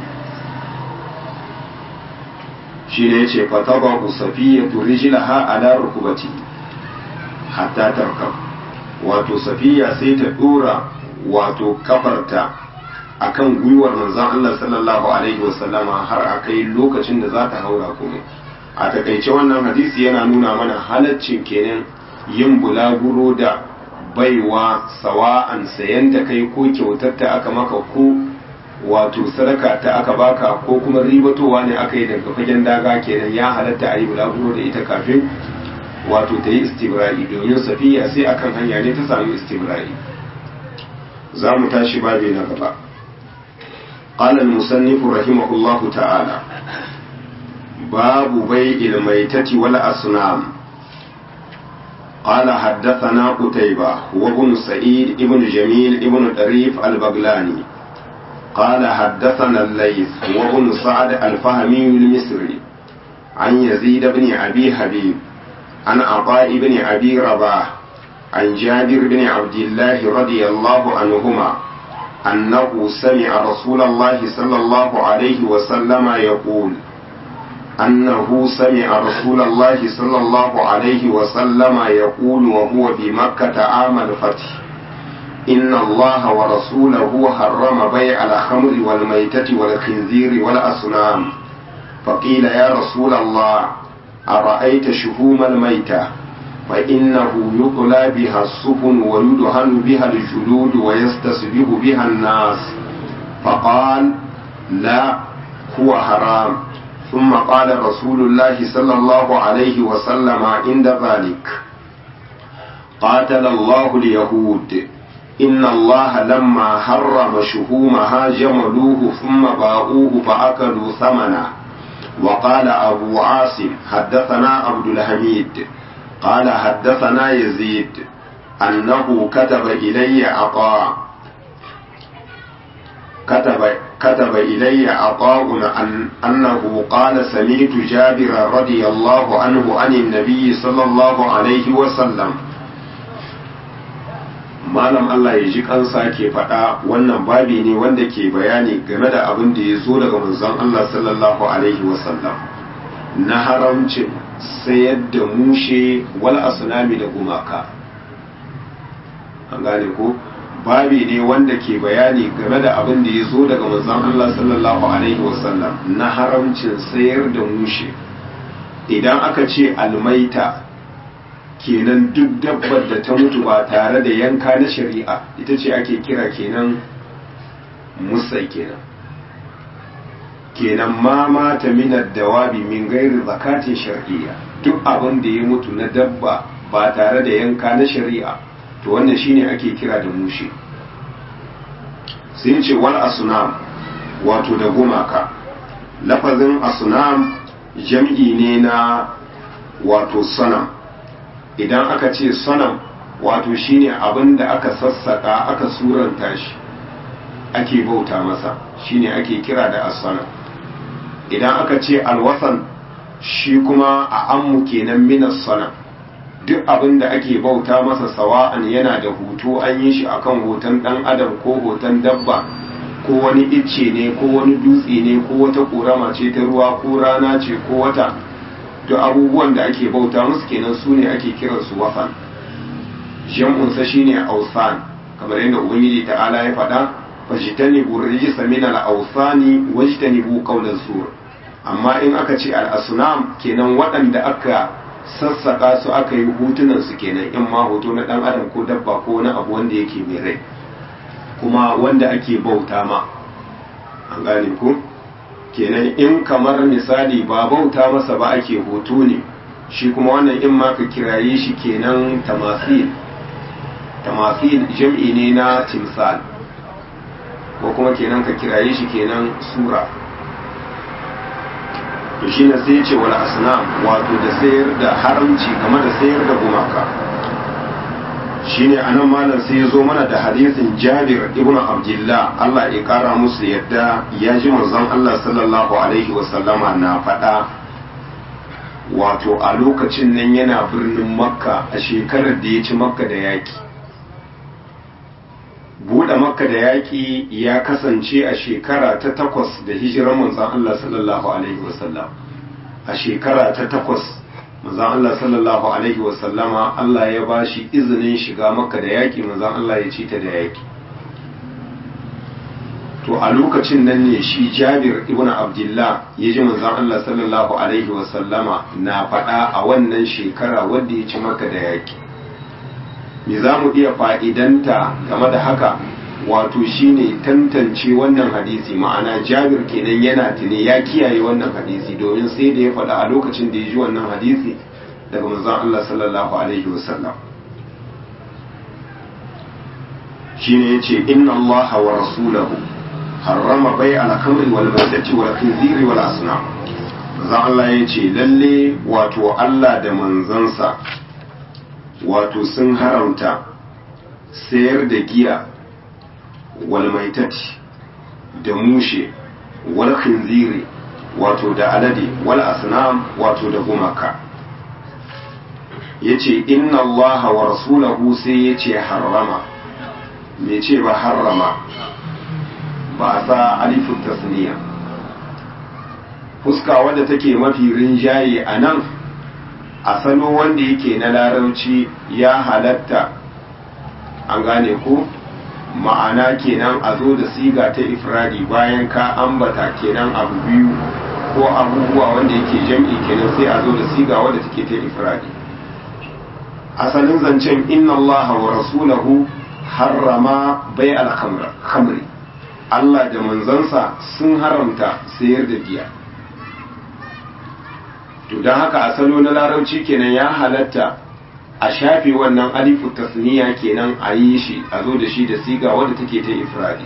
[SPEAKER 1] shi ne yace fataba usafiyatu rijlaha ala rukubati hatta tarkab wato safiya sai ta dora wato kafarta akan gwiwar manzon Allah sallallahu alaihi wasallama har a kai lokacin da za ta haura kuma a takaice wannan hadisi yana nuna mana halaccin kenan yin bulaguro da baiwa sawa'an sayan ta kai ko kyautar ta aka maka ko wato sadaka ta aka baka ko kuma ribatowa ne aka yi daga fagen daga kenan ya halatta a yi bulaguro da ita kafin wato ta yi istibra'i domin safiya sai akan hanya ne ta sami istibra'i za mu tashi babi na gaba قال المصنف رحمه الله تعالى باب بيع الميتة والأصنام قال حدثنا قتيبة وابن سعيد ابن جميل ابن طريف البغلاني قال حدثنا الليث وابن سعد الفهمي المصري عن يزيد بن أبي حبيب عن عطاء بن أبي رباح عن جابر بن عبد الله رضي الله عنهما أنه سمع رسول الله صلى الله عليه وسلم يقول أنه سمع رسول الله صلى الله عليه وسلم يقول وهو بمكة عام الفتح إن الله ورسوله حرم بيع الخمر والميتة والخنزير والأصنام فقيل يا رسول الله أرأيت شهوم الميتة فإنه يطلى بها السفن ويدهن بها الجلود ويستصبغ بها الناس فقال لا هو حرام ثم قال رسول الله صلى الله عليه وسلم عند ذلك قاتل الله اليهود إن الله لما حرم شهومها جملوه ثم باعوه فأكلوا ثمنه وقال أبو عاصم حدثنا عبد الحميد قال حدثنا يزيد أنه كتب إلي عطاء كتب كتب إلي عطاء أن أنه قال سمعت جابر رضي الله عنه عن النبي صلى الله عليه وسلم malam Allah ya ji kansa ke faɗa wannan babi ne wanda ke bayani game da abin da ya zo daga manzon Allah sallallahu alaihi wasallam na haramcin sayar da mushe wal asnami da gumaka an gane ko babi ne wanda ke bayani game da abin da ya zo daga manzon Allah sallallahu alaihi wasallam na haramcin sayar da mushe idan aka ce almaita kenan duk dabbar da ta mutu ba tare da yanka na shari'a ita ce ake kira kenan musai kenan kenan ma mata minar dawabi min gairi zakatin shari'a duk abin da ya mutu na dabba ba tare da yanka na shari'a to wannan shine ake kira da mushe sai ce wal asnam wato da gumaka lafazin asnam jam'i ne na wato sanam idan aka ce sanam wato shine abin da aka sassaka aka suranta shi ake bauta masa shine ake kira da asana idan aka ce alwasan shi kuma a ammu kenan minas sana duk abin da ake bauta masa sawa'an yana da hoto an yi shi akan hoton dan adam ko hoton dabba ko wani icce ne ko wani dutse ne ko wata ƙorama ce ta ruwa ko rana ce ko wata duk abubuwan da ake bauta musu kenan su ne ake kiransu wasan jam'unsa shine ausan kamar yadda ubangiji ta'ala ya faɗa fajtanibu rijsa min al-awsani wajtanibu qawlan sur amma in aka ce al-asnam kenan waɗanda aka sassaka su aka yi hutunan su kenan in ma hoto na dan adam ko dabba ko na abu wanda yake mai rai kuma wanda ake bauta ma an gane ku kenan in kamar misali ba bauta masa ba ake hoto ne shi kuma wannan in ma ka kiraye shi kenan tamasil tamasil jam'i ne na timsal ko kuma kenan ka kiraye shi kenan sura to shi na sai ce wal asnam wato da sayar da haramci game da sayar da gumaka shine anan malam sai ya zo mana da hadisin Jabir ibn Abdullah Allah ya kara musu yadda ya ji manzon Allah sallallahu alaihi wasallama na faɗa wato a lokacin nan yana birnin Makka a shekarar da ya ci Makka da yaki buɗe Makka da yaki ya kasance a shekara ta takwas da hijirar manzon Allah sallallahu alaihi wasallam a shekara ta takwas manzan Allah sallallahu Alaihi wasallama Allah ya ba shi izinin shiga maka da yaƙi manzan Allah ya ci ta da yaƙi to a lokacin nan ne shi jabir ibn abdullah ya ji manzan Allah sallallahu Alaihi wasallama na faɗa a wannan shekara wadda ya ci maka da yaƙi me za mu iya fa'idanta game da haka wato shine tantance wannan hadisi ma'ana jabir kenan yana tuni ya kiyaye wannan hadisi domin sai da ya faɗa a lokacin da ya ji wannan hadisi daga manzon Allah sallallahu alaihi wasallam shine yace inna Allah wa rasulahu harrama bai al-khamri wal maitati wal khinziri wal asnam manzon Allah yace lalle wato Allah da manzansa wato sun haramta sayar da giya walmaitati da mushe wal khinziri wato da alade wal asnam wato da gumaka yace inna allaha wa rasulahu sai yace harrama me ce ba harrama ba sa alifu tasniya fuska wadda take mafi rinjaye a nan a salo wanda yake na larauci ya halatta an gane ko ma'ana kenan a zo da siga ta ifradi bayan ka ambata kenan abu biyu ko abubuwa wanda yake jam'i kenan sai a zo da siga wadda take ta ifradi asalin zancen inna Allah wa rasulahu harrama bai al-khamri Allah da manzansa sun haramta sayar da giya to don haka asalo na larabci kenan ya halatta a shafe wannan alifu tasniya kenan a yi shi a zo da shi da siga wadda take ta ifradi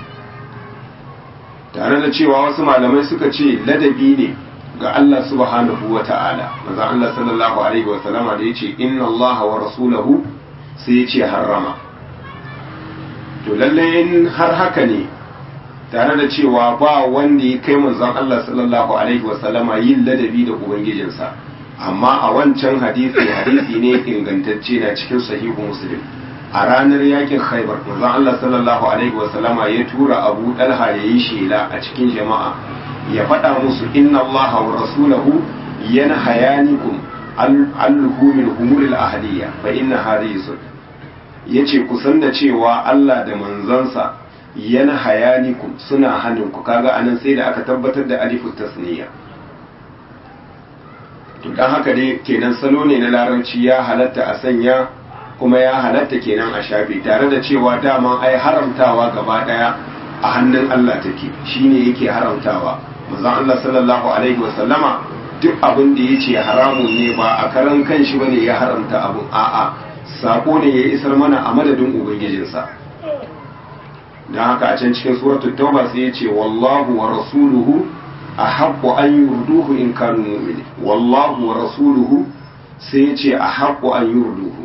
[SPEAKER 1] tare da cewa wasu malamai suka ce ladabi ne ga Allah subhanahu wa ta'ala maza Allah sallallahu alaihi wa sallama da yace inna Allah wa rasulahu sai yace harrama to lalle in har haka ne tare da cewa ba wanda ya kai manzon Allah sallallahu alaihi wa sallama yin ladabi da ubangijinsa amma a wancan hadisi hadisi ne ingantacce na cikin sahihu muslim a ranar yakin khaibar manzon Allah sallallahu alaihi wa sallama ya tura Abu Dalha ya yi shela a cikin jama'a ya faɗa musu inna Allah wa rasulahu yanhayanikum al-humil humul ahliya fa inna hadhihi yace ku san da cewa Allah da manzansa yana hayanikum suna hannunku kaga anan sai da aka tabbatar da alifu tasniya to dan haka dai kenan salo ne na larabci ya halatta a sanya kuma ya halatta kenan a shafe tare da cewa daman ai haramtawa gaba daya a hannun Allah take shine yake haramtawa manzon Allah sallallahu alaihi wasallama duk abin da yace haramun ne ba a karan kanshi bane ya haramta abun a'a sako ne ya isar mana a madadin ubangijinsa dan haka a can cikin suratul tauba sai yace wallahu wa rasuluhu ahaqqu an yurduhu in kanu mu'minin wallahu wa rasuluhu sai yace ahaqqu an yurduhu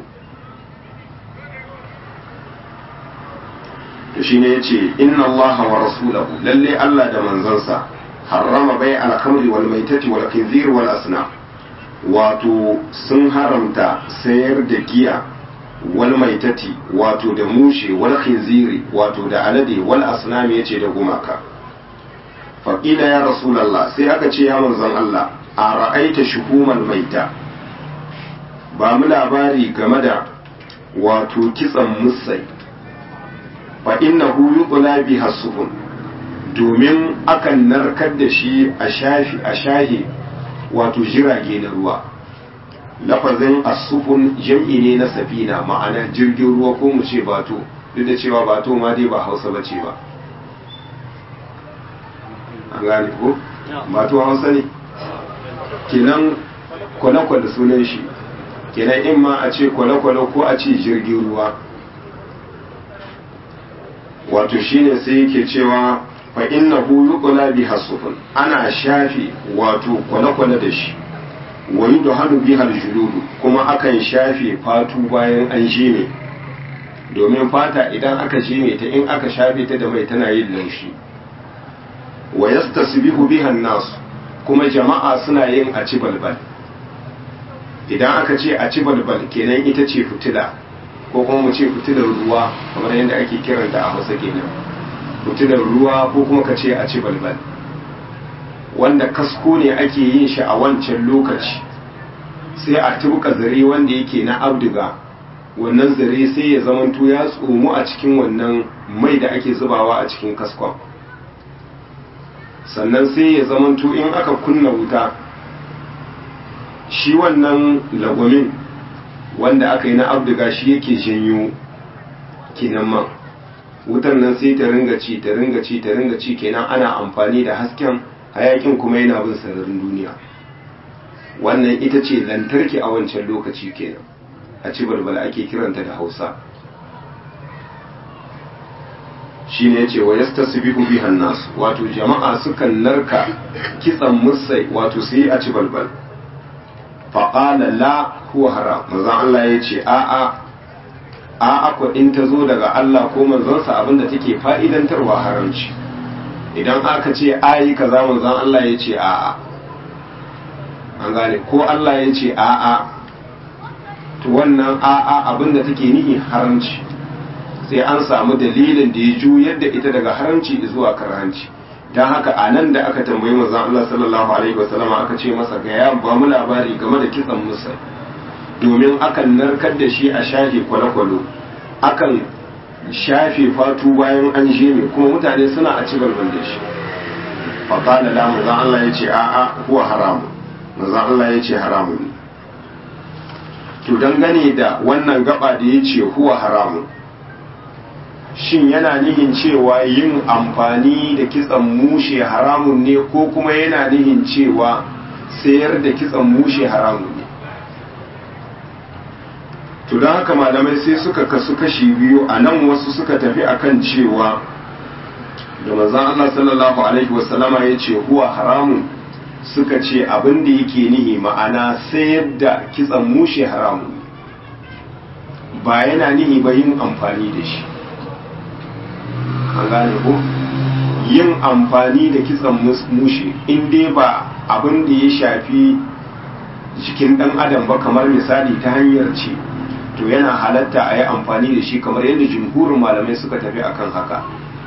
[SPEAKER 1] to shine yace inna allaha wa rasulahu lalle Allah da manzansa harrama bai al-khamri wal maitati wal khinzir wal asna wato sun haramta sayar da giya wal maitati wato da mushe wal khinziri wato da alade wal asnam yace da gumaka faqila ya rasulullah sai aka ce ya manzon Allah a ra'aita shuhumal maita ba mu labari game da wato kitsan musai fa innahu yuqla biha sufun domin akan narkar da shi a shafi a shahi wato jirage na ruwa lafazin asufun jam'i ne na safina ma'ana jirgin ruwa ko mu ce bato duk da cewa bato ma dai ba hausa ba ce ba an gane ko bato hausa ne kenan kwale-kwale sunan shi kenan in ma a ce kwale-kwale ko a ce jirgin ruwa wato shine sai yake cewa fa innahu yuqla biha sufun ana shafi wato kwale-kwale da shi wa yudhanu biha aljuludu kuma akan shafe fatu bayan an jime domin fata idan aka jime ta in aka shafe ta da mai tana yin laushi wa yastasbihu biha an-nas kuma jama'a suna yin a ci balbal idan aka ce a ci balbal kenan ita ce fitila ko kuma mu ce fitilar ruwa kamar yadda ake kiranta a hausa kenan fitilar ruwa ko kuma ka ce a ci balbal wanda kasko ne ake yin shi a wancan lokaci sai a tubuka zare wanda yake na abduga wannan zare sai ya zamanto ya tsomu a cikin wannan mai da ake zubawa a cikin kaskon sannan sai ya zamanto in aka kunna wuta shi wannan lagwamin wanda aka yi na abduga shi yake janyo kinan man wutar nan sai ta ringa ci ta ringa ci ta ringa ci kenan ana amfani da hasken hayakin kuma yana bin sararin duniya wannan ita ce lantarki a wancan lokaci kenan a ci balbal ake kiranta da hausa shi ne ce wa yasta su bihu bihan nasu wato jama'a sukan narka kitsan musai wato su yi a ci balbal faƙala la huwa haram manzon Allah ya ce a'a a'a ko in ta zo daga Allah ko manzonsa abinda take fa'idantarwa haramci idan aka ce ayi kaza manzon Allah ya ce a'a an gane ko Allah ya ce a'a to wannan a'a abinda take nihi haramci sai an samu dalilin da ya juyar da ita daga haramci zuwa karhanci don haka a nan da aka tambayi manzon Allah sallallahu alaihi wasallam aka ce masa ga ya ba mu labari game da kitsan musa domin akan narkar da shi a shafe kwale-kwale akan shafe fatu bayan an jeme kuma mutane suna a ci balbal da shi faƙala la manzon Allah ya ce a'a huwa haramun manzon Allah ya ce haramun ne to dangane da wannan gaba da ya ce huwa haramun shin yana nihin cewa yin amfani da kitsan mushe haramun ne ko kuma yana nihin cewa sayar da kitsan mushe haramun ne to don haka malamai sai suka kasu kashi biyu a nan wasu suka tafi akan cewa da manzan Allah sallallahu alaihi wasallama ya ce huwa haramun suka ce abin da yake nihi ma'ana sayar da kitsan mushe haramun ba yana nihi ba yin amfani da shi an gane ko yin amfani da kitsan mushe in dai ba abin da ya shafi jikin dan adam ba kamar misali ta hanyar ce to yana halatta a yi amfani da shi kamar yadda jumhurin malamai suka tafi akan haka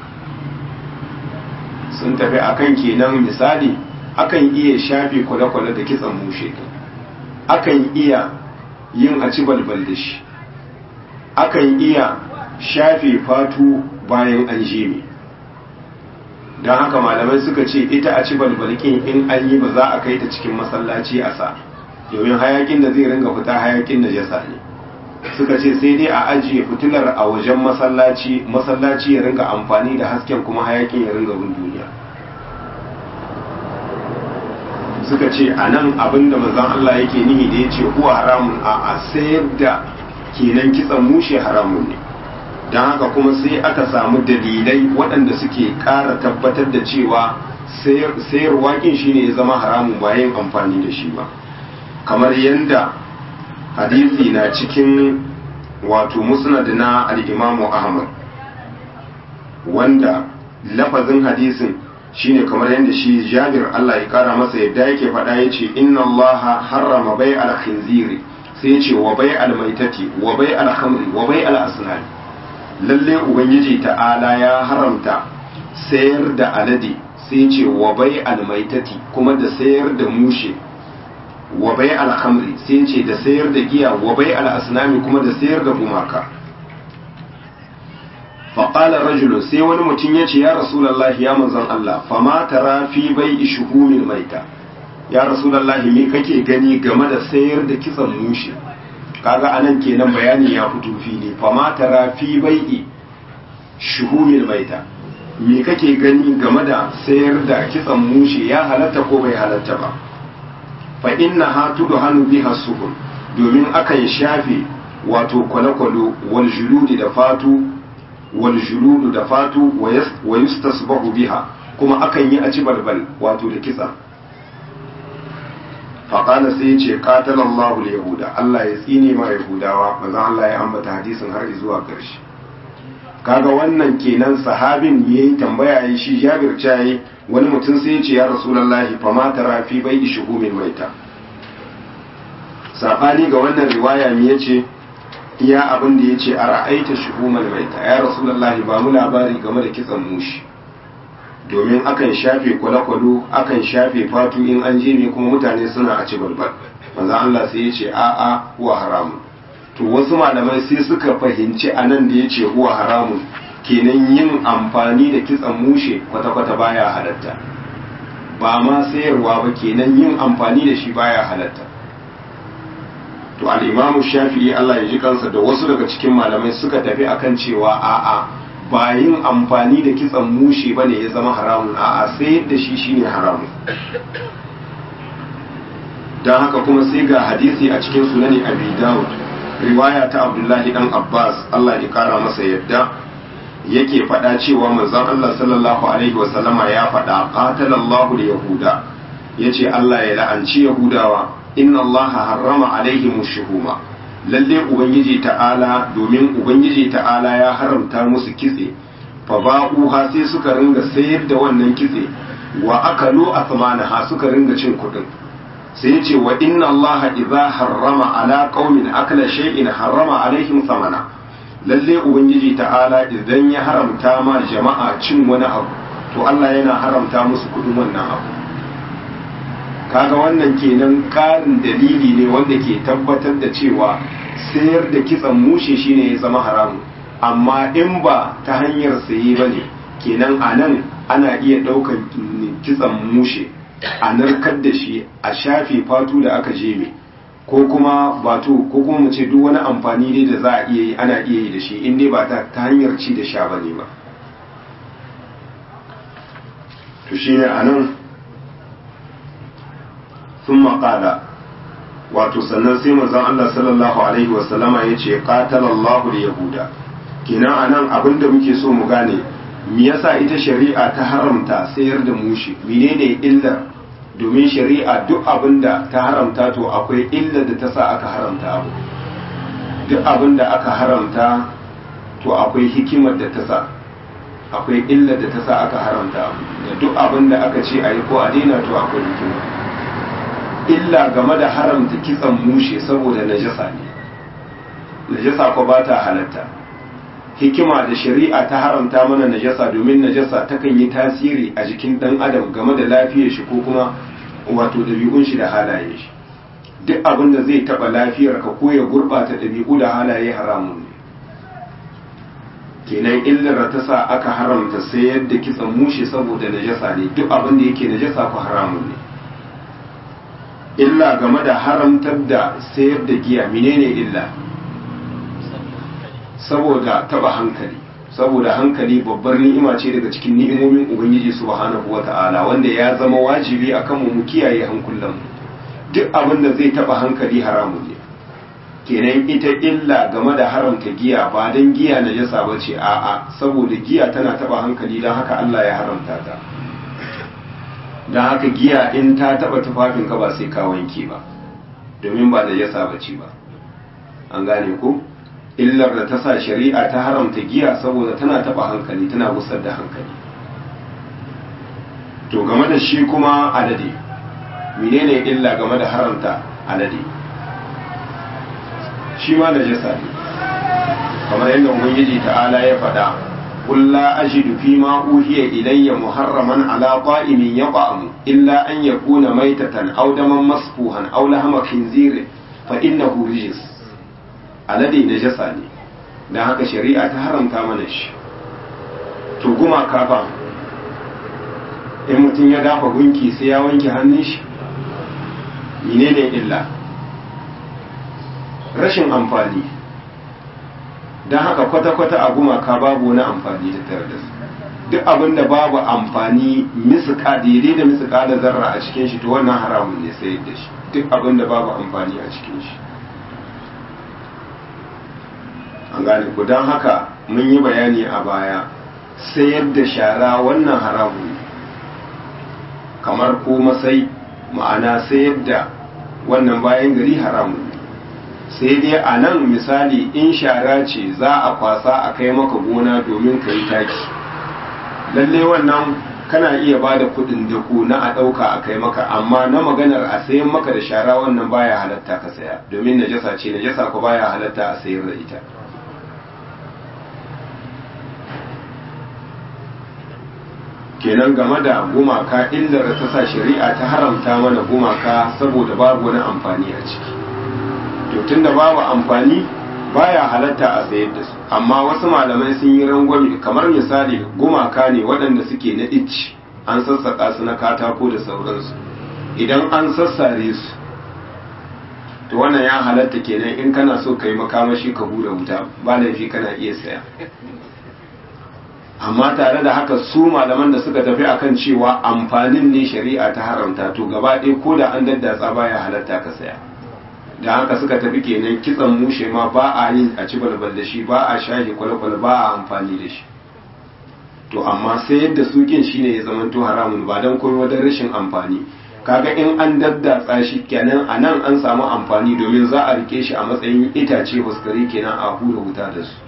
[SPEAKER 1] sun tafi akan kenan misali akan iya shafe kwale-kwale da kitsan mushe akan iya yin a ci balbal da shi akan iya shafe fatu bayan an jeme don haka malamai suka ce ita a ci balbalkin in an yi ba za a kai ta cikin masallaci a sa domin hayakin da zai ringa fita hayakin najasa ne suka ce sai dai a ajiye fitilar a wajen masallaci masallaci ya ringa amfani da hasken kuma hayakin ya ringa bin duniya suka ce a nan abinda manzon Allah yake nihi da ya ce huwa haramun a a sayar da kenan kitsan mushe haramun ne don haka kuma sai aka samu dalilai waɗanda suke ƙara tabbatar da cewa sayarwa kin shine ya zama haramun bayan amfani da shi ba kamar yadda hadisi na cikin wato musnad na al-imamu ahmad wanda lafazin hadisin shine kamar yadda shi jabir Allah ya kara masa yadda yake faɗa ya ce inna Allah harrama bai al-khinziri sai ya ce wa bai al-maitati wa bai al-khamri wa bai al-asnani lalle ubangiji ta'ala ya haramta sayar da alade sai ce wa bai al-maitati kuma da sayar da mushe wa bai al-khamri sai ce da sayar da giya wa bai al-asnami kuma da sayar da gumaka faƙalar rajulun sai wani mutum ya ce ya rasulallah ya manzan Allah fama tara fi bai ishuhumin maita ya rasulallah me kake gani game da sayar da kitsan mushe kaga anan kenan bayani ya fito fili fama tara fi bai shuhumin maita me kake gani game da sayar da kitsan mushe ya halatta ko bai halatta ba fa inna ha tudhanu biha sukun domin akan shafe wato kwale-kwalo wal juludi da fatu wal juludu da fatu wa yustasbahu biha kuma akan yi a ci balbal wato da kitsa faƙala sai ce qatalallahu yahuda Allah ya tsine ma yahudawa manzo Allah ya ambata hadisin har zuwa ƙarshe kaga wannan kenan sahabin yayi tambaya yayi shi Jabir cayi wani mutum sai ya ce ya rasulullahi fa ma tara fi bai shuhumin maita sabani ga wannan riwaya me yace iya abin da ya ce a ra'aita shuhumar maita ya rasulullahi ba mu labari game da kitsan mushi domin akan shafe kwale-kwalo akan shafe fatu in an je ne kuma mutane suna a ci balbal manzo Allah sai ya ce a'a huwa haramun to wasu malamai sai suka fahimci anan da ya ce huwa haramun kenan yin amfani da kitsan mushe kwata-kwata baya halatta ba ma sayarwa ba kenan yin amfani da shi baya halatta to al'imamu shafi'i Allah ya ji kansa da wasu daga cikin malamai suka tafi akan cewa a'a ba yin amfani da kitsan mushe bane ya zama haramun a'a sai da shi shine haramun don haka kuma sai ga hadisi a cikin sunani abi dawud riwaya ta abdullahi dan abbas Allah ya kara masa yadda yake faɗa cewa manzon Allah sallallahu alaihi wasallama ya faɗa qatalallahu yahuda yace Allah ya la'anci yahudawa inna Allah harrama alaihim shuhuma lalle ubangiji ta'ala domin ubangiji ta'ala ya haramta musu kitse fa ba'uha sai suka ringa sayar da wannan kitse wa akalu athmanaha suka ringa cin kudin sai ya ce wa inna Allah idza harrama ala qaumin akala shay'in harrama alaihim thamana lalle ubangiji ta'ala idan ya haramta ma jama'a cin wani abu to Allah yana haramta musu kudin wannan abu kaga wannan kenan karin dalili ne wanda ke tabbatar da cewa sayar da kitsan mushe shine ya zama haramu amma in ba ta hanyar saye ba ne kenan a nan ana iya ɗaukar kitsan mushe a narkar da shi a shafe fatu da aka jeme ko kuma bato ko kuma mu ce duk wani amfani ne da za a iya yi ana iya yi da shi in dai ba ta hanyar ci da sha ba ne ba to shine a nan sun maƙala wato sannan sai manzon Allah sallallahu alaihi wasallama ya ce qatalallahu yahuda kenan anan abinda muke so mu gane me yasa ita shari'a ta haramta sayar da mushi menene illar domin shari'a duk abinda ta haramta to akwai illar da ta sa aka haramta abu duk abinda aka haramta to akwai hikimar da ta sa akwai illar da ta sa aka haramta abu da duk abinda aka ce a yi ko a daina to akwai hikima illa game da haramta kitsan mushe saboda najasa ne najasa ko ba ta halatta hikima da shari'a ta haramta mana najasa domin najasa takan yi tasiri a jikin dan adam game da lafiyar shi ko kuma wato dabi'un shi da halaye shi duk abin da zai taba lafiyar ka ko ya gurbata dabi'u da halaye haramun ne kenan illar ta sa aka haramta sayar da kitsan mushe saboda najasa ne duk abin da yake najasa ko haramun ne illa game da haramtar da sayar da giya menene illa saboda taba hankali saboda hankali babbar ni'ima ce daga cikin ni'imomin ubangiji subhanahu wata'ala wanda ya zama wajibi akan mu mu kiyaye hankulan mu duk abin da zai taba hankali haramun ne kenan ita illa game da haramta giya ba dan giya na jasa bace a'a saboda giya tana taba hankali dan haka Allah ya haramta ta dan haka giya in ta taba tufafin ka ba sai ka wanke ba domin ba da jasa bace ba an gane ko illar da ta sa shari'a ta haramta giya saboda tana taba hankali tana gusar da hankali to game da shi kuma alade menene illa game da haramta alade shi ma da jasa ne kamar yadda ubangiji ta'ala ya faɗa قل لا أجد فيما أوحي إلي محرما على طائم يطعم إلا أن يكون ميتة أو دما مسفوحا أو لحم خنزير فإنه رجس alade najasa ne don haka shari'a ta haramta mana shi to guma kafa in mutum ya dafa gunki sai ya wanke hannun shi menene illa rashin amfani don haka kwata-kwata a gumaka babu wani amfani da tare da su duk abin da babu amfani misuka daidai da misuka da zarra a cikin shi to wannan haramun ne sai da shi duk abin da babu amfani a cikin shi an gane ku don haka mun yi bayani a baya sayar da shara wannan haramu ne kamar ko masai ma'ana sayar da wannan bayan gari haramu ne sai dai a nan misali in shara ce za a kwasa a kai maka gona domin ka yi taki lalle wannan kana iya ba da kudin dako na a ɗauka a kai maka amma na maganar a sayan maka da shara wannan baya halatta ka saya domin najasa ce najasa ko baya halatta a sayar da ita kenan game da gumaka illar da ta sa shari'a ta haramta mana gumaka saboda babu wani amfani a ciki to tunda babu amfani baya halatta a sayar da su amma wasu malamai sun yi rangwame kamar misali gumaka ne waɗanda suke na icci an sassaƙa su na katako da sauransu idan an sassare su to wannan ya halatta kenan in kana so ka yi makamashi ka hura wuta ba laifi kana iya saya amma tare da haka su malaman da suka tafi akan cewa amfanin ne shari'a ta haramta to gaba ɗaya ko da an daddatsa baya halatta ka saya da haka suka tafi kenan kitsan mushe ma ba a yin a ci balbal da shi ba a shahi kwalkwal ba a amfani da shi to amma sai yadda sukin shine ya zamanto haramun ba don komai wajen rashin amfani kaga in an daddatsa shi kenan a nan an samu amfani domin za a rike shi a matsayin itace huskari kenan a hura wuta da su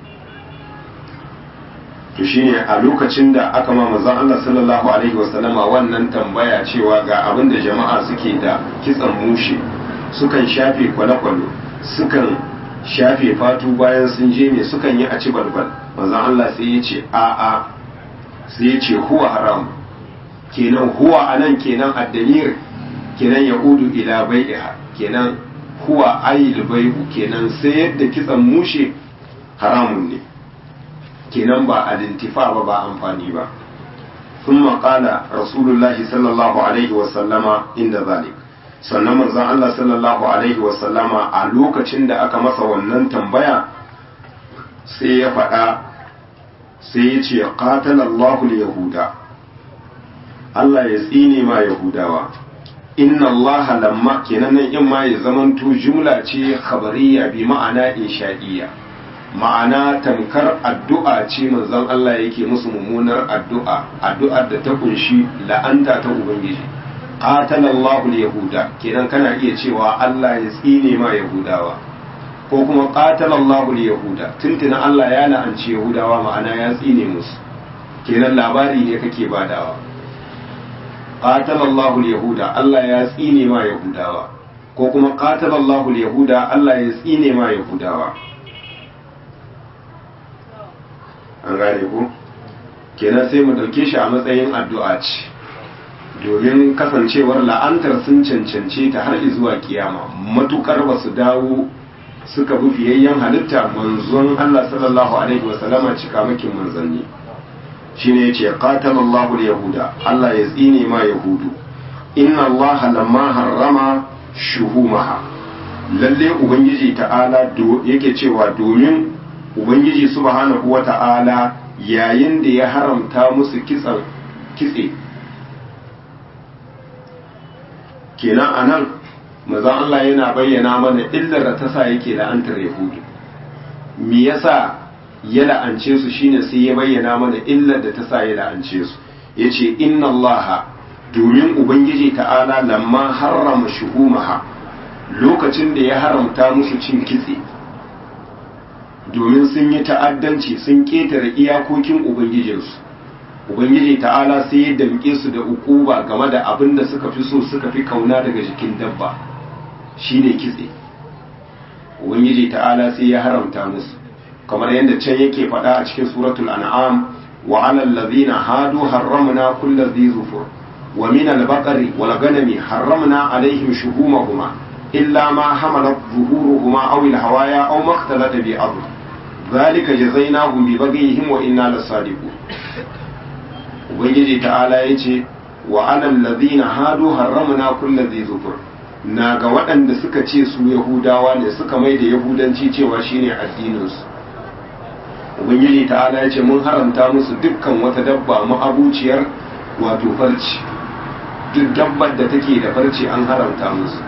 [SPEAKER 1] to shine a lokacin da aka ma manzon Allah sallallahu alaihi wasallama wannan tambaya cewa ga abin da jama'a suke da kitsan mushe sukan shafe kwale-kwale sukan shafe fatu bayan sun je me sukan yi a ci balbal manzon Allah sai ya ce a a sai ya ce huwa haram kenan huwa anan kenan addamir kenan ya udu ila bai'iha kenan huwa ayil bai'u kenan sai yadda kitsan mushe haramun ne kenan ba alintifa ba ba amfani ba ثم قال رسول الله صلى الله عليه وسلم عند ذلك sannan manzon Allah sallallahu alaihi wasallama a lokacin da aka masa wannan tambaya sai ya faɗa sai ya ce qatalallahu yahuda Allah ya tsine ma yahudawa inna Allah lamma kenan nan in ma ya zamanto jumla ce khabariya bi ma'ana insha'iyya ma'ana tamkar addu'a ce manzon Allah yake musu mummunar addu'a addu'ar da ta kunshi la'anta ta ubangiji qatalallahu yahuda kenan kana iya cewa Allah ya tsine ma yahudawa ko kuma qatalallahu yahuda tuntuna Allah ya la'anci yahudawa ma'ana ya tsine musu kenan labari ne kake badawa qatalallahu yahuda Allah ya tsine ma yahudawa ko kuma qatalallahu yahuda Allah ya tsine ma yahudawa an gane ku kenan sai mu dauke shi a matsayin addu'a ce domin kasancewar la'antar sun cancance ta har zuwa kiyama matukar ba su dawo suka bi fiyayyen halitta manzon Allah sallallahu alaihi wasallama cikamakin manzanni shine yace qatalallahu yahuda Allah ya tsine ma yahudu inna Allah lamma harrama shuhumaha lalle ubangiji ta'ala yake cewa domin ubangiji subhanahu wa ta'ala yayin da ya haramta musu kitsan kitse kenan anan mazan Allah yana bayyana mana illar da ta sa yake la'antar yahudu me yasa ya la'ance su shine sai ya bayyana mana illar da ta sa ya la'ance su yace inna allaha domin ubangiji ta'ala lamma harrama shuhumaha lokacin da ya haramta musu cin kitse domin sun yi ta'addanci sun ketare iyakokin ubangijinsu ubangiji ta'ala sai ya damke su da ukuba game da abin da suka fi so suka fi kauna daga jikin dabba shine kitse ubangiji ta'ala sai ya haramta musu kamar yadda can yake faɗa a cikin suratul an'am wa 'alal ladhina hadu harramna kulli dhi zufur wa min al-baqari wal ghanami harramna 'alayhim shuhumahuma illa ma hamalat zuhuruhuma aw al-hawaya aw ma ikhtalata bi adl dhalika jazainahum bi baghihim wa inna lasadiqun ubangiji ta'ala yace wa 'alal ladhina hadu harramna kulli dhi zufur na ga waɗanda suka ce su yahudawa ne suka mai da yahudanci cewa shine addininsu ubangiji ta'ala ya ce mun haramta musu dukkan wata dabba ma'abuciyar wato farci duk dabbar da take da farci an haramta musu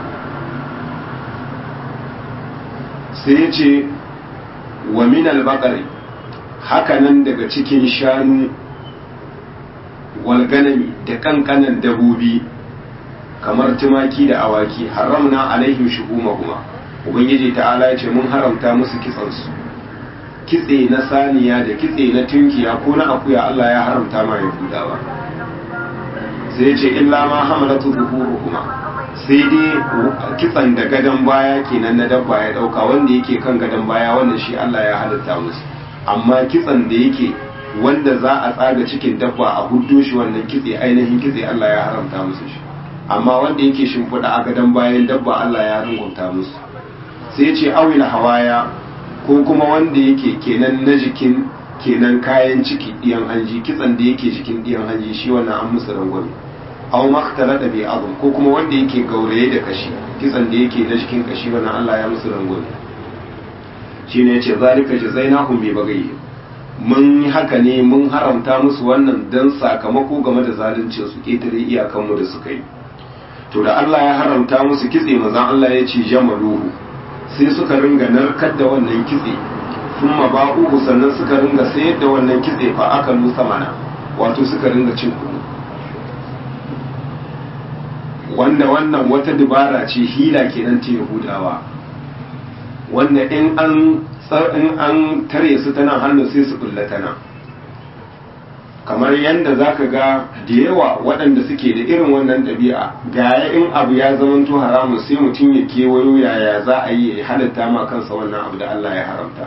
[SPEAKER 1] sai ya ce wa min albaqari hakanan daga cikin shanu walganami da kankanan dabobi kamar tumaki da awaki haramna alaihim shuhumahuma ubangiji ta'ala ya ce mun haramta musu kitsansu kitse na saniya da kitse na tunkiya ko na akuya Allah ya haramta ma yahudawa sai ya ce illa ma hamalatu zuhuruhuma sai dai kitsan da gadon baya kenan na dabba ya dauka wanda yake kan gadon baya wannan shi Allah ya halitta musu amma kitsan da yake wanda za a tsaga cikin dabba a huddo shi wannan kitse ainihin kitse Allah ya haramta musu shi amma wanda yake shimfiɗa a gadon bayan dabba Allah ya rungunta musu sai ce awil hawaya ko kuma wanda yake kenan na jikin kenan kayan ciki ɗiyan hanji kitsan da yake jikin ɗiyan hanji shi wannan an musu rangwame aw maktala da bi azum ko kuma wanda yake gauraye da kashi kitsan da yake na jikin kashi wannan Allah ya musu rangwame shine yace zalika jazainahum bi bagayhi mun yi haka ne mun haramta musu wannan dan sakamako game da zaluncin su ketare iyakanmu da suka yi to da Allah ya haramta musu kitse manzon Allah ya ce jamaluhu sai suka ringa narkar da wannan kitse kuma ba'uhu sannan suka ringa sayar da wannan kitse fa aka lusa mana wato suka ringa cin kuɗi wanda wannan wata dubara ce hila kenan ta yahudawa wanda in an in an tare su tana hannu sai su bulla tana kamar yadda za ka ga da yawa waɗanda suke da irin wannan ɗabi'a gaya in abu ya zamanto haramun sai mutum ya kewayo yaya za a yi ya halatta ma kansa wannan abu da Allah ya haramta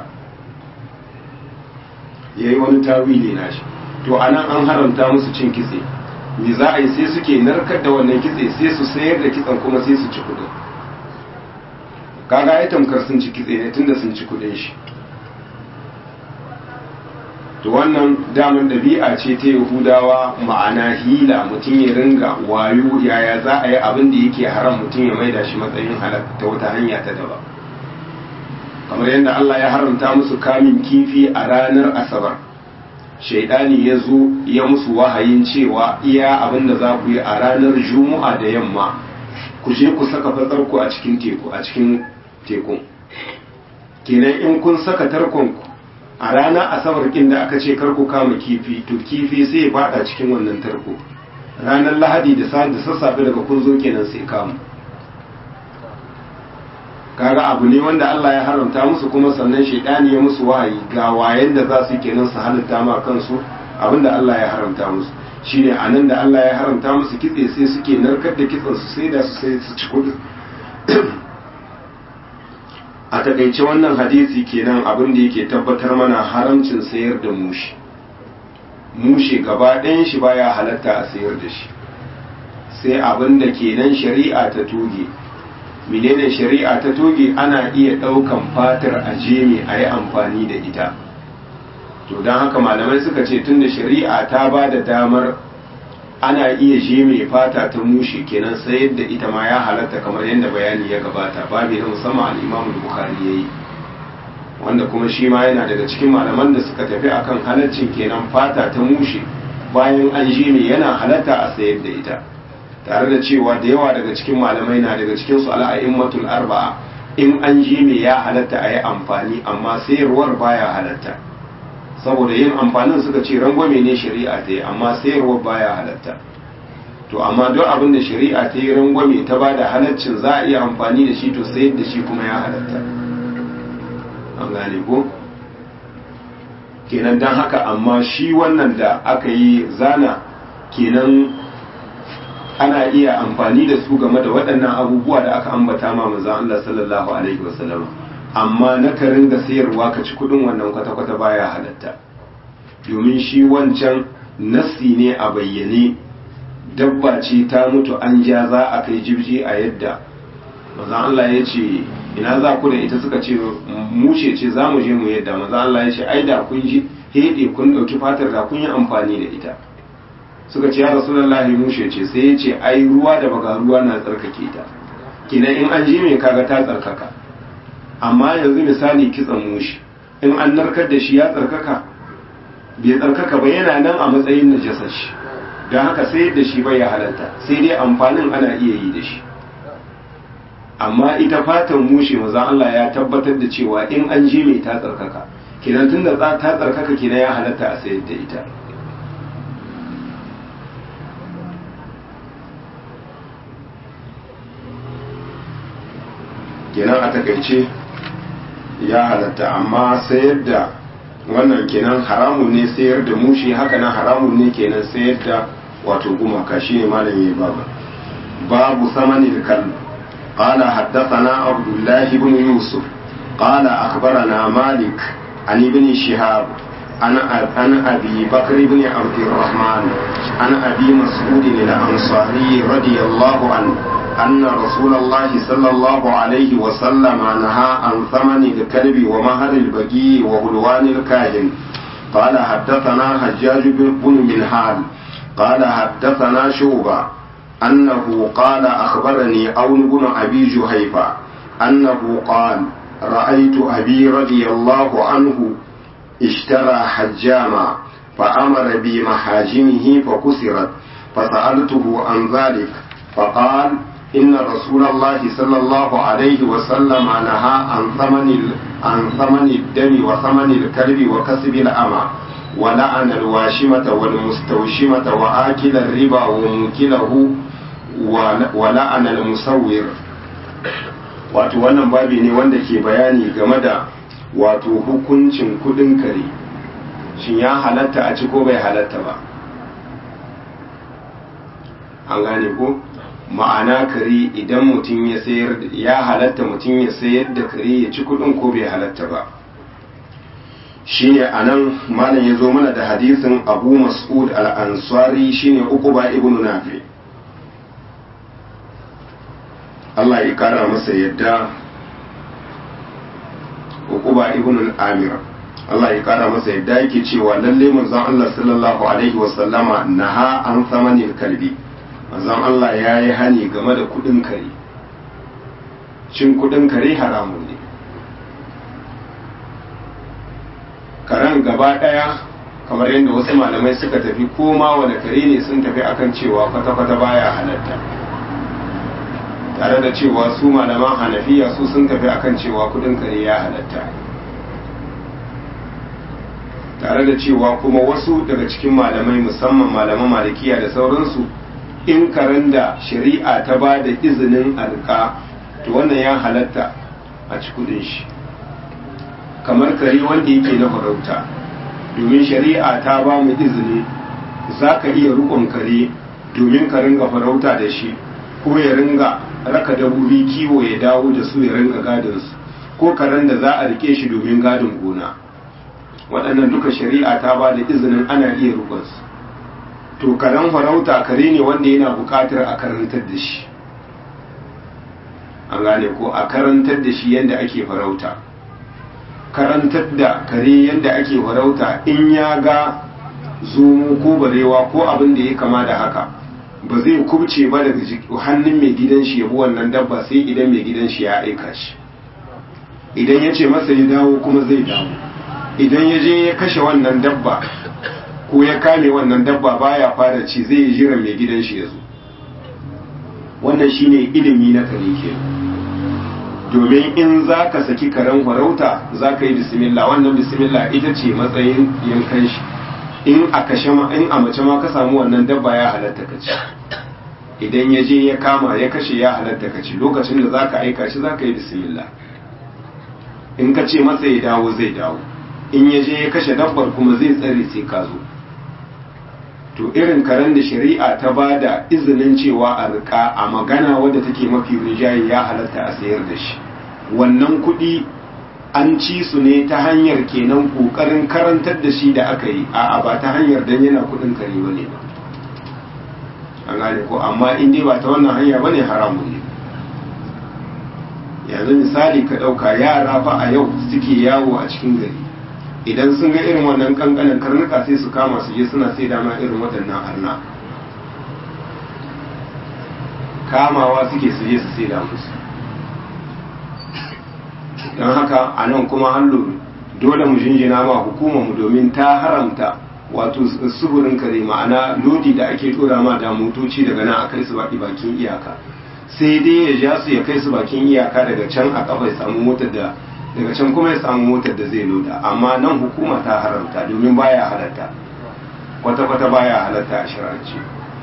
[SPEAKER 1] ya yi wani tawili na shi to a nan an haramta musu cin kitse me za a yi sai suke narkar da wannan kitse sai su sayar da kitsen kuma sai su ci kuɗin kaga ya tamkar sun ci kitse ne tunda sun ci kuɗin shi to wannan daman ɗabi'a ce ta yahudawa ma'ana hila mutum ya ringa wayo yaya za a yi abin da yake haram mutum ya maida shi matsayin halak ta wata hanya ta daba kamar yadda Allah ya haramta musu kamin kifi a ranar asabar shaidani ya zo ya musu wahayin cewa iya abin da za ku yi a ranar juma'a da yamma ku je ku saka fatsarku a cikin teku a cikin tekun kenan in kun saka tarkonku a ranar asabar kin da aka ce karku kama kifi to kifi sai ya fada cikin wannan tarko ranar lahadi da sassafe daga kun zo kenan sai kamu kaga abu ne wanda Allah ya haramta musu kuma sannan shaidani ya musu wahayi ga wayen da za su kenan su halitta ma kansu abinda Allah ya haramta musu shine anan da Allah ya haramta musu kitse sai suke narkar da kitsen su sai da su sai su ci kudi a takaice wannan hadisi kenan abin da yake tabbatar mana haramcin sayar da mushi mushe gaba ɗayan shi baya halatta a sayar da shi sai abin da kenan shari'a ta toge menene shari'a ta toge ana iya ɗaukan fatar a jemi a yi amfani da ita to don haka malamai suka ce tunda shari'a ta ba da damar ana iya je mai fata ta mushe kenan sai yadda ita ma ya halatta kamar yadda bayani ya gabata babu na musamman al-Imam Bukhari yayi wanda kuma shi ma yana daga cikin malaman da suka tafi akan halaccin kenan fata ta mushe bayan an je mai yana halatta a sayar da ita tare da cewa da yawa daga cikin malamai na daga cikin su al'a'immatul arba'a in an je mai ya halatta a yi amfani amma sayarwar baya halatta saboda yin amfanin suka ce rangwame ne shari'a ta yi amma sayarwar baya halatta to amma duk abin da shari'a ta yi rangwame ta ba da halaccin za a iya amfani da shi to sayar da shi kuma ya halatta an gane ko kenan don haka amma shi wannan da aka yi zana kenan ana iya amfani da su game da waɗannan abubuwa da aka ambata ma manzon Allah sallallahu alaihi wasallam amma na ka ringa sayarwa ka ci kudin wannan kwata-kwata baya halatta domin shi wancan nassi ne a bayyane dabba ce ta mutu an ja za a kai jibji a yadda manzon Allah ya ce ina za ku da ita suka ce mushe ce za mu je mu yadda manzon Allah ya ce ai da kun ji hede kun ɗauki fatar da kun yi amfani da ita suka ce ya rasulullahi mushe ce sai ya ce ai ruwa da baga ruwa na tsarkake ta kinan in an je mai kaga ta tsarkaka amma yanzu misali kitsan mushi in an narkar da shi ya tsarkaka bai tsarkaka ba yana nan a matsayin najasar shi don haka sai da shi bai ya halatta sai dai amfanin ana iya yi da shi amma ita fatan mushe maza Allah ya tabbatar da cewa in an je mai ta tsarkaka kinan tun da ta tsarkaka kinan ya halatta a sayar da ita kenan a takaice ya halatta amma sayar da wannan kenan haramun ne sayar da mushi haka nan haramun ne kenan sayar da wato gumaka shi ne malam yayi babu babu samanin kal قال حدثنا عبد الله بن يوسف قال أخبرنا مالك عن ابن شهاب عن عن أبي بكر بن عبد الرحمن عن أبي مسعود الأنصاري رضي الله عنه أن رسول الله صلى الله عليه وسلم نهى عن ثمن الكلب ومهر البقي وهلوان الكاهن قال حدثنا حجاج بن منهال قال حدثنا شوبة أنه قال أخبرني أون بن أبي جهيفة أنه قال رأيت أبي رضي الله عنه اشترى حجاما فأمر بمحاجمه فكسرت فسألته عن ذلك فقال إن رسول الله صلى الله عليه وسلم نهى عن ثمن عن ثمن الدم وثمن الكلب وكسب الأمة ولعن الواشمة والمستوشمة وآكل الربا وموكله ولعن المصور wato wannan babi ne wanda ke bayani game da wato hukuncin kudin kare shin ya halatta a ci ko bai halatta ba an gane ko ma'ana kare idan mutum ya sayar ya halatta mutum ya sayar da kare ya ci kudin ko bai halatta ba shine anan malam ya zo mana da hadisin abu mas'ud al-ansari shine uquba ibn nafi Allah ya kara masa yadda uquba ibn al-amir Allah ya kara masa yadda yake cewa lalle manzon Allah sallallahu alaihi wasallama naha an samanil kalbi manzon Allah ya yi hani game da kudin kare cin kudin kare haramun ne karen gaba daya kamar yadda wasu malamai suka tafi koma wani kare ne sun tafi akan cewa kwata-kwata baya halatta tare da cewa su malaman hanafiya su sun tafi akan cewa kudin kare ya halatta tare da cewa kuma wasu daga cikin malamai musamman malaman malikiya da sauransu in karen da shari'a ta ba da izinin alka to wannan ya halatta a ci kudin shi kamar kare wanda yake na farauta domin shari'a ta ba mu izini za ka iya rukun kare domin ka ringa farauta da shi ko ya ringa raka dabobi kiwo ya dawo da su ya ringa gadin su ko karen da za a rike shi domin gadin gona waɗannan duka shari'a ta ba da izinin ana iya rukun su to karen farauta kare ne wanda yana buƙatar a karantar da shi an gane ko a karantar da shi yadda ake farauta karantar da kare yadda ake farauta in ya ga zomo ko barewa ko abin da ya kama da haka ba zai kubce ba daga hannun mai gidan shi yabi wannan dabba sai idan mai gidan shi ya aika shi idan ya ce masa ya dawo kuma zai dawo idan ya je ya kashe wannan dabba ko ya kame wannan dabba baya fara ci zai yi jiran mai gidan shi ya zo wannan shine ilimi na kare ke domin in za ka saki karen farauta za ka yi bismillah wannan bismillah ita ce matsayin yankan shi in a kashe ma in a mace ma ka samu wannan dabba ya halatta ka ci idan ya je ya kama ya kashe ya halatta ka ci lokacin da za ka aika shi za ka yi bismillah in ka ce masa ya dawo zai dawo in ya je ya kashe dabbar kuma zai tsare sai ka zo to irin karen da shari'a ta ba da izinin cewa a rika a magana wadda take mafi rinjaye ya halatta a sayar da shi wannan kuɗi an ci su ne ta hanyar kenan ƙoƙarin karantar da shi da aka yi a'a ba ta hanyar dan yana kuɗin kare ba ne ba an gane ko amma in dai ba ta wannan hanya ba ne haramun ne yanzu misali ka ɗauka yara fa a yau suke yawo a cikin gari idan sun ga irin wannan kankanin karnuka sai su kama su je suna sai dama irin waɗannan arna kamawa suke su je su sai da musu don haka a nan kuma hallo dole mu jinjina ma hukumarmu domin ta haramta wato sufurin kare ma'ana lodi da ake tura ma da motoci daga nan a kai su baki bakin iyaka sai dai ya ja su ya kai su bakin iyaka daga can a kafa ya samu motar da daga can kuma ya samu motar da zai loda amma nan hukuma ta haramta domin baya halatta kwata-kwata baya halatta a shirarci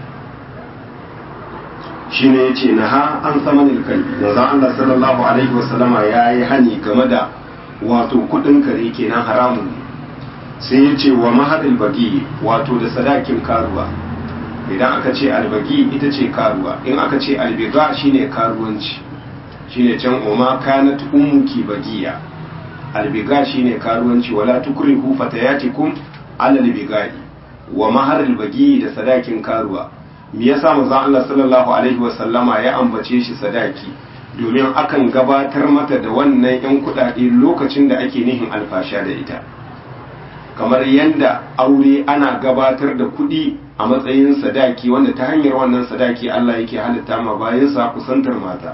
[SPEAKER 1] shi ne ya ce na ha an sama nilkalbi manzan Allah sallallahu alaihi wasallama ya yi hani game da wato kudin kare kenan haramun ne sai ya ce wa mahadin bagi wato da sadakin karuwa idan aka ce albagi ita ce karuwa in aka ce albiga shine karuwanci shine can umma kanat ummuki bagiya albiga shine karuwanci wala tukrihu fatayatikum ala albigai wa mahar albagi da sadakin karuwa me yasa manzo Allah sallallahu alaihi wa sallama ya ambace shi sadaki domin akan gabatar mata da wannan yan kudade lokacin da ake nihin alfasha da ita kamar yadda aure ana gabatar da kuɗi a matsayin sadaki wanda ta hanyar wannan sadaki Allah yake halitta ma bayansa kusantar mata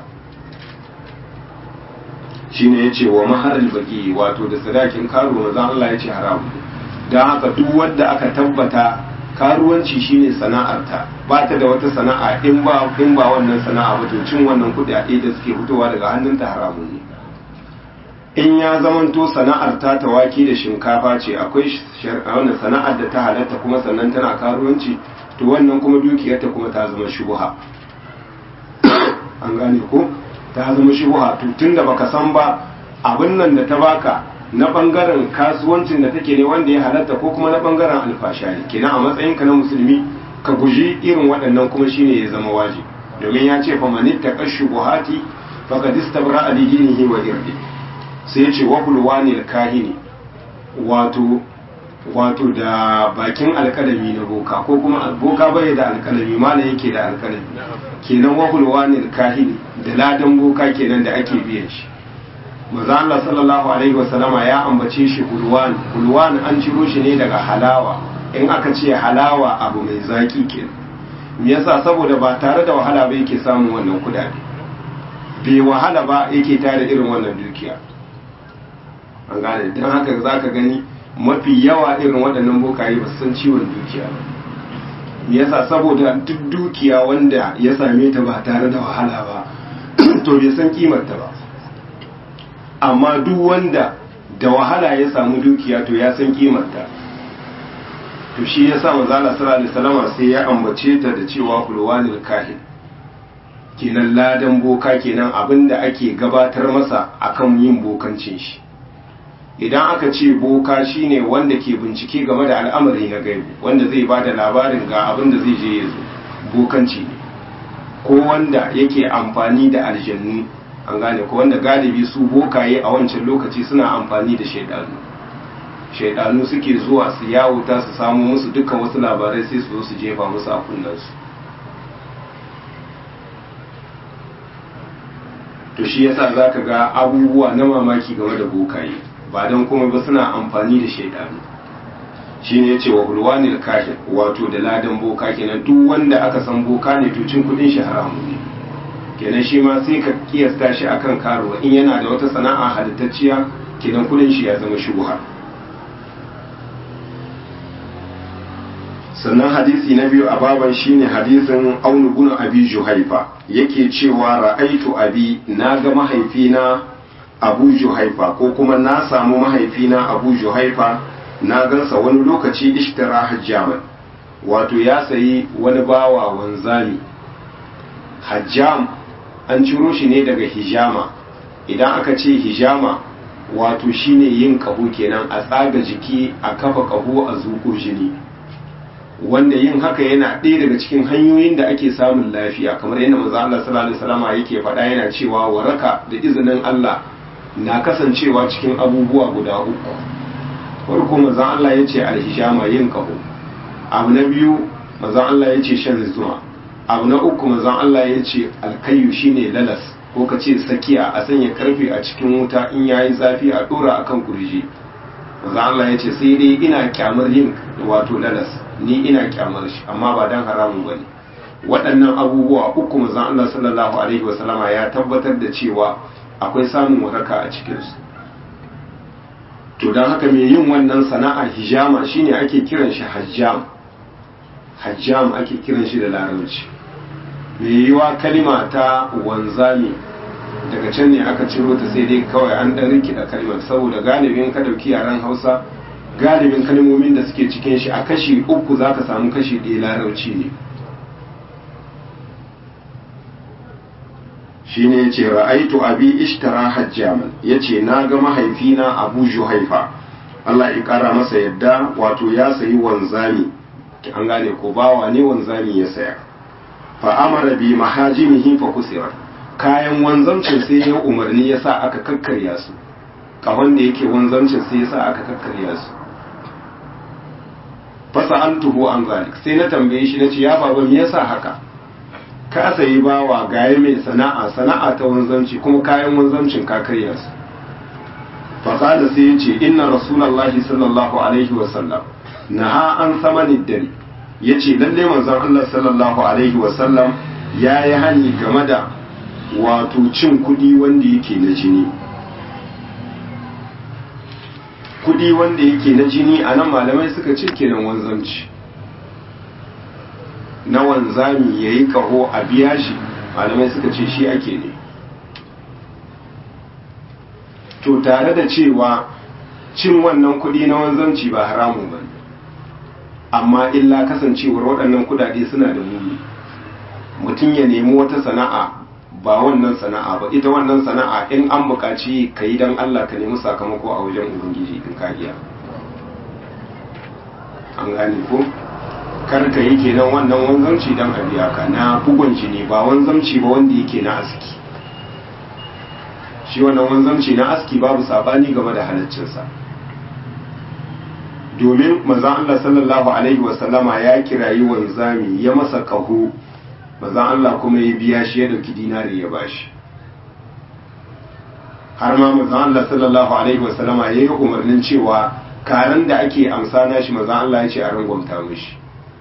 [SPEAKER 1] shine yace wa maharil baki wato da sadakin karo manzo Allah yace haramu dan haka duk wanda aka tabbata karuwanci shine sana'arta ba ta da wata sana'a in ba in ba wannan sana'a ba to cin wannan kuɗaɗe da suke fitowa daga hannunta haramun ne in ya zamanto sana'ar ta ta wake da shinkafa ce akwai wannan sana'ar da ta halatta kuma sannan tana karuwanci to wannan kuma dukiyarta kuma ta zama shubuha an gane ko ta zama shubuha to tunda baka san ba abin nan da ta baka na bangaren kasuwancin da take ne wanda ya halatta ko kuma na bangaren alfasha ne kenan a matsayinka na musulmi ka guji irin waɗannan kuma shine ya zama wajibi domin ya ce fa manitta kashubuhati faqad istabra li dinihi wa irdihi sai ya ce wahulwani kahini wato wato da bakin alkalami na boka ko kuma boka bai da alkalami mala yake da alkalami kenan wahulwani kahini da ladan boka kenan da ake biyan shi maza Allah sallallahu alaihi wasallama ya ambace shi hulwan hulwan an ciro shi ne daga halawa in aka ce halawa abu mai zaki kenan me yasa saboda ba tare da wahala ba yake samun wannan kudade bai wahala ba yake tare irin wannan dukiya an gane don haka za ka gani mafi yawa irin waɗannan bokaye ba san ciwon dukiya ba me yasa saboda duk dukiya wanda ya same ta ba tare da wahala ba to bai san kimarta ba amma duk wanda da wahala ya samu dukiya to ya san kimarta to shi ya sa manzala sallallahu alaihi wasallam sai ya ambace ta da cewa hulwanil kahin kenan ladan boka kenan abinda ake gabatar masa akan yin bokancin shi idan aka ce boka shine wanda ke bincike game da al'amari na gaibu wanda zai ba da labarin ga abin da zai je ya zo bokanci ne ko wanda yake amfani da aljannu an gane ko wanda galibi su bokaye a wancan lokaci suna amfani da shaidanu shaidanu suke zuwa su yawuta su samu musu dukkan wasu labarai sai su zo su jefa musu a kunnansu to shi yasa zaka ga abubuwa na mamaki game da bokaye ba don kuma ba suna amfani da shaidanu shine yace wa hulwanil kahin wato da ladan boka kenan duk wanda aka san boka ne to cin kudin shi haramu ne kenan shi ma sai ka kiyasta shi akan karuwa in yana da wata sana'a halittacciya kenan kudin shi ya zama shubha sannan hadisi na biyu a baban shine hadisin aunu bin abi juhaifa yake cewa ra'aitu abi na ga mahaifina abu juhaifa ko kuma na samu mahaifina abu juhaifa na gansa wani lokaci ishtara hajjaman wato ya sayi wani bawa wanzami hajjam an ciro shi ne daga hijama idan aka ce hijama wato shine yin kaho kenan a tsaga jiki a kafa kaho a zuƙo jini wanda yin haka yana ɗaya daga cikin hanyoyin da ake samun lafiya kamar yadda manzo Allah sallallahu alaihi wasallam yake faɗa yana cewa waraka da izinin Allah na kasancewa cikin abubuwa guda uku farko manzo Allah yace alhijama yin kaho abu na biyu manzo Allah yace shan zuma abu na uku manzo Allah yace alkayu shine lalas ko ka ce sakiya a sanya karfe a cikin wuta in yayi zafi a dora akan kurji manzo Allah yace sai dai ina kyamar yin wato lalas ni ina kyamar shi amma ba dan haramun bane waɗannan abubuwa uku manzon Allah sallallahu alaihi wasallama ya tabbatar da cewa akwai samun waraka a cikin su to dan haka mai yin wannan sana'a hijama shine ake kiran shi hajjam hajjam ake kiran shi da larabci mai yiwa kalima ta wanzami daga can ne aka ciro ta sai dai kawai an dan rikida kalmar saboda galibin ka dauki yaren Hausa galibin kalmomin da suke cikin shi a kashi uku za ka samu kashi ɗaya larauci ne shi ne ya ce ra'aitu abi ishtara hajjaman ya ce na ga mahaifina abu juhaifa Allah ya ƙara masa yadda wato ya sayi wanzami an gane ko bawa ne wanzami ya saya fa amara bi mahajimihi fa kusira kayan wanzamcin sai ya umarni ya sa aka kakkarya su kahon da yake wanzamcin sai ya sa aka kakkarya su fasa'altuhu an zalik sai na tambaye shi nace ya baba me yasa haka ka sayi bawa gaye mai sana'a sana'a ta wanzanci kuma kayan wanzancin ka karya su fa qala sai yace inna rasulullahi sallallahu alaihi wa sallam naha an samani dare yace lalle manzon Allah sallallahu alaihi wa sallam yayi hani game da wato cin kudi wanda yake na jini kudi wanda yake na jini a nan malamai suka ce kenan wanzanci na wanzami ya yi kaho a biya shi malamai suka ce shi ake ne to tare da cewa cin wannan kudi na wanzanci ba haramun ba amma illa kasancewar waɗannan kudade suna da muni mutum ya nemi wata sana'a ba wannan sana'a ba ita wannan sana'a in an buƙaci ka yi don Allah ka nemi sakamako a wajen ubangiji in ka iya an gane ko kar ka yi kenan wannan wanzamci don a biya ka na bugun shi ne ba wanzamci ba wanda yake na aski shi wannan wanzamci na aski babu sabani game da halaccinsa domin manzon Allah sallallahu alaihi wasallama ya kirayi wanzami ya masa kaho manzon Allah kuma ya biya shi ya dauki dinari ya bashi har ma manzon Allah sallallahu alaihi wasallama ya yi umarnin cewa karen da ake amsa na shi manzon Allah ya ce a rangwamta mishi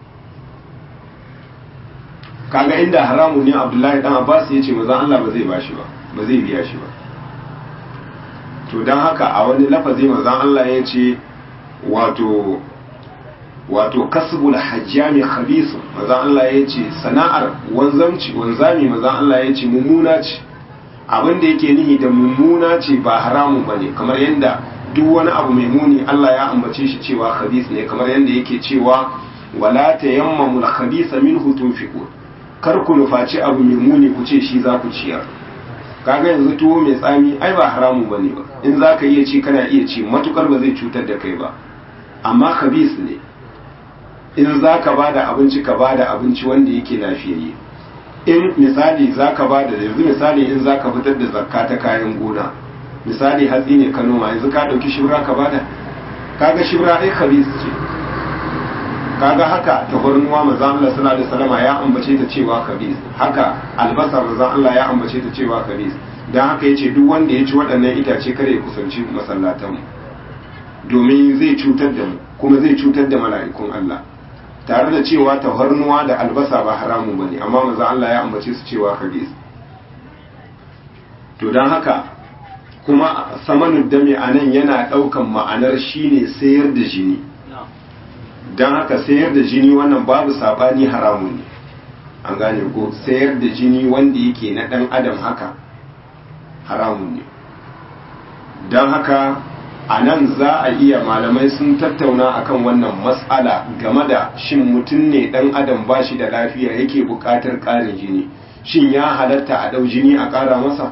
[SPEAKER 1] kaga inda haramun ne Abdullahi dan Abbas ya ce manzon Allah ba zai bashi ba ba zai biya shi ba to don haka a wani lafazi manzon Allah ya ce wato wato kasbul hajjami khabisu manzon Allah ya ce sana'ar wanzamci wanzami manzon Allah ya ce mummuna ce abin da yake nihi da mummuna ce ba haramun bane kamar yadda duk wani abu mai muni Allah ya ambace shi cewa khabis ne kamar yadda yake cewa wala tayammamu al-khabisa minhu tunfiqun kar ku nufaci abu mai muni ku ce shi za ku ciyar kaga yanzu tuwo mai tsami ai ba haramun bane ba in za ka iya ci kana iya ci matukar ba zai cutar da kai ba amma khabis ne in za ka ba da abinci ka ba da abinci wanda yake lafiyayye in misali za ka ba da yanzu misali in za ka fitar da zakka ta kayan gona misali hatsi ne ka noma yanzu ka ɗauki shibra ka ba da kaga shibra ai khabis ce kaga haka tafarnuwa manzon Allah sallallahu alaihi wasallam ya ambace ta cewa khabis haka albasa manzon Allah ya ambace ta cewa khabis dan haka yace duk wanda ya ci waɗannan itace kare ya kusanci masallatan domin zai cutar da mu kuma zai cutar da mala'ikun Allah tare da cewa tafarnuwa da albasa ba haramun bane amma manzo Allah ya ambace su cewa khabis to dan haka kuma samanin dami anan yana daukan ma'anar shine sayar da jini dan haka sayar da jini wannan babu sabani haramun ne an gane ko sayar da jini wanda yake na dan adam haka haramun ne dan haka a nan za a iya malamai sun tattauna akan wannan matsala game da shin mutum ne dan adam ba shi da lafiya yake buƙatar ƙarin jini shin ya halatta a ɗau jini a ƙara masa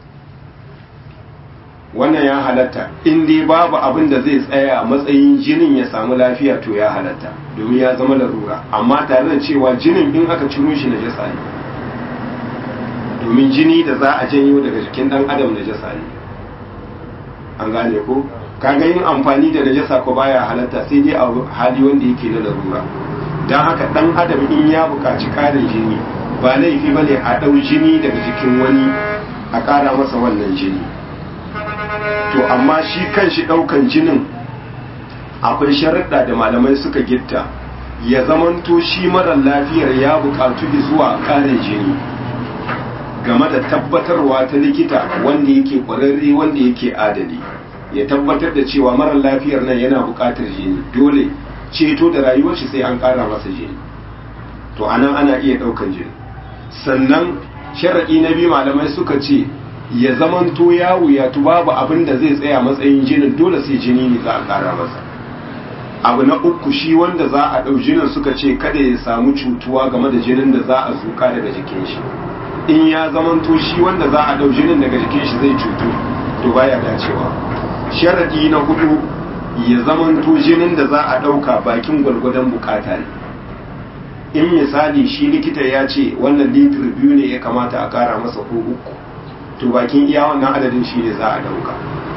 [SPEAKER 1] wannan ya halatta in dai babu abin da zai tsaya a matsayin jinin ya samu lafiya to ya halatta domin ya zama larura amma tare da cewa jinin in aka ciro shi na jasa ne domin jini da za a janyo daga jikin ɗan adam na jasa ne an gane ko kaga yin amfani da najasa ko baya halatta sai dai a hali wanda yake na larura don haka dan adam in ya buƙaci ƙarin jini ba laifi ba ne a ɗau jini daga jikin wani a ƙara masa wannan jini to amma shi kan shi ɗaukan jinin akwai sharaɗa da malamai suka gitta ya zamanto shi marar lafiyar ya buƙatu zuwa ƙarin jini game da tabbatarwa ta likita wanda yake ƙwararre wanda yake adali ya tabbatar da cewa marar lafiyar nan yana buƙatar jini dole ceto da rayuwar shi sai an ƙara masa jini to anan ana iya ɗaukan jini sannan sharaɗi na biyu malamai suka ce ya zamanto ya wuyatu babu abin da zai tsaya matsayin jinin dole sai jini ne za a ƙara masa abu na uku shi wanda za a ɗau jinin suka ce kada ya samu cutuwa game da jinin da za a zuka daga jikin shi in ya zamanto shi wanda za a ɗau jinin daga jikin shi zai cutu to baya dacewa sharadi na hudu ya zamanto jinin da za a ɗauka bakin gwargwadon bukata ne in misali shi likita ya ce wannan litir biyu ne ya kamata a ƙara masa ko uku to bakin iya wannan adadin shi ne za a ɗauka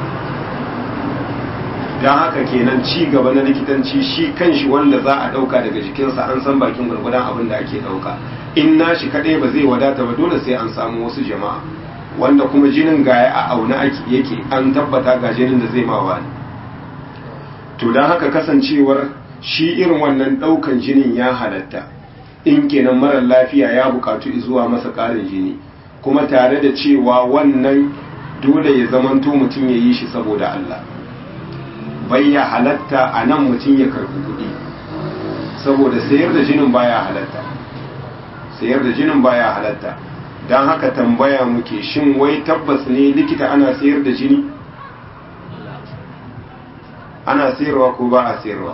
[SPEAKER 1] don haka kenan ci gaba na likitanci shi kan shi wanda za a ɗauka daga jikinsa an san bakin gwargwadon abin da ake ɗauka in na shi kaɗai ba zai wadata ba dole sai an samu wasu jama'a wanda kuma jinin gaya a auna ake yake an tabbata ga jinin da zai ma wani to don haka kasancewar shi irin wannan ɗaukan jinin ya halatta in kenan marar lafiya ya bukatu zuwa masa ƙarin jini kuma tare da cewa wannan dole ya zamanto mutum ya yi shi saboda Allah bai ya halatta a nan mutum ya karbi kuɗi saboda sayar da jinin baya halatta sayar da jinin baya halatta don haka tambaya muke shin wai tabbas ne likita ana sayar da jini ana sayarwa ko ba a sayarwa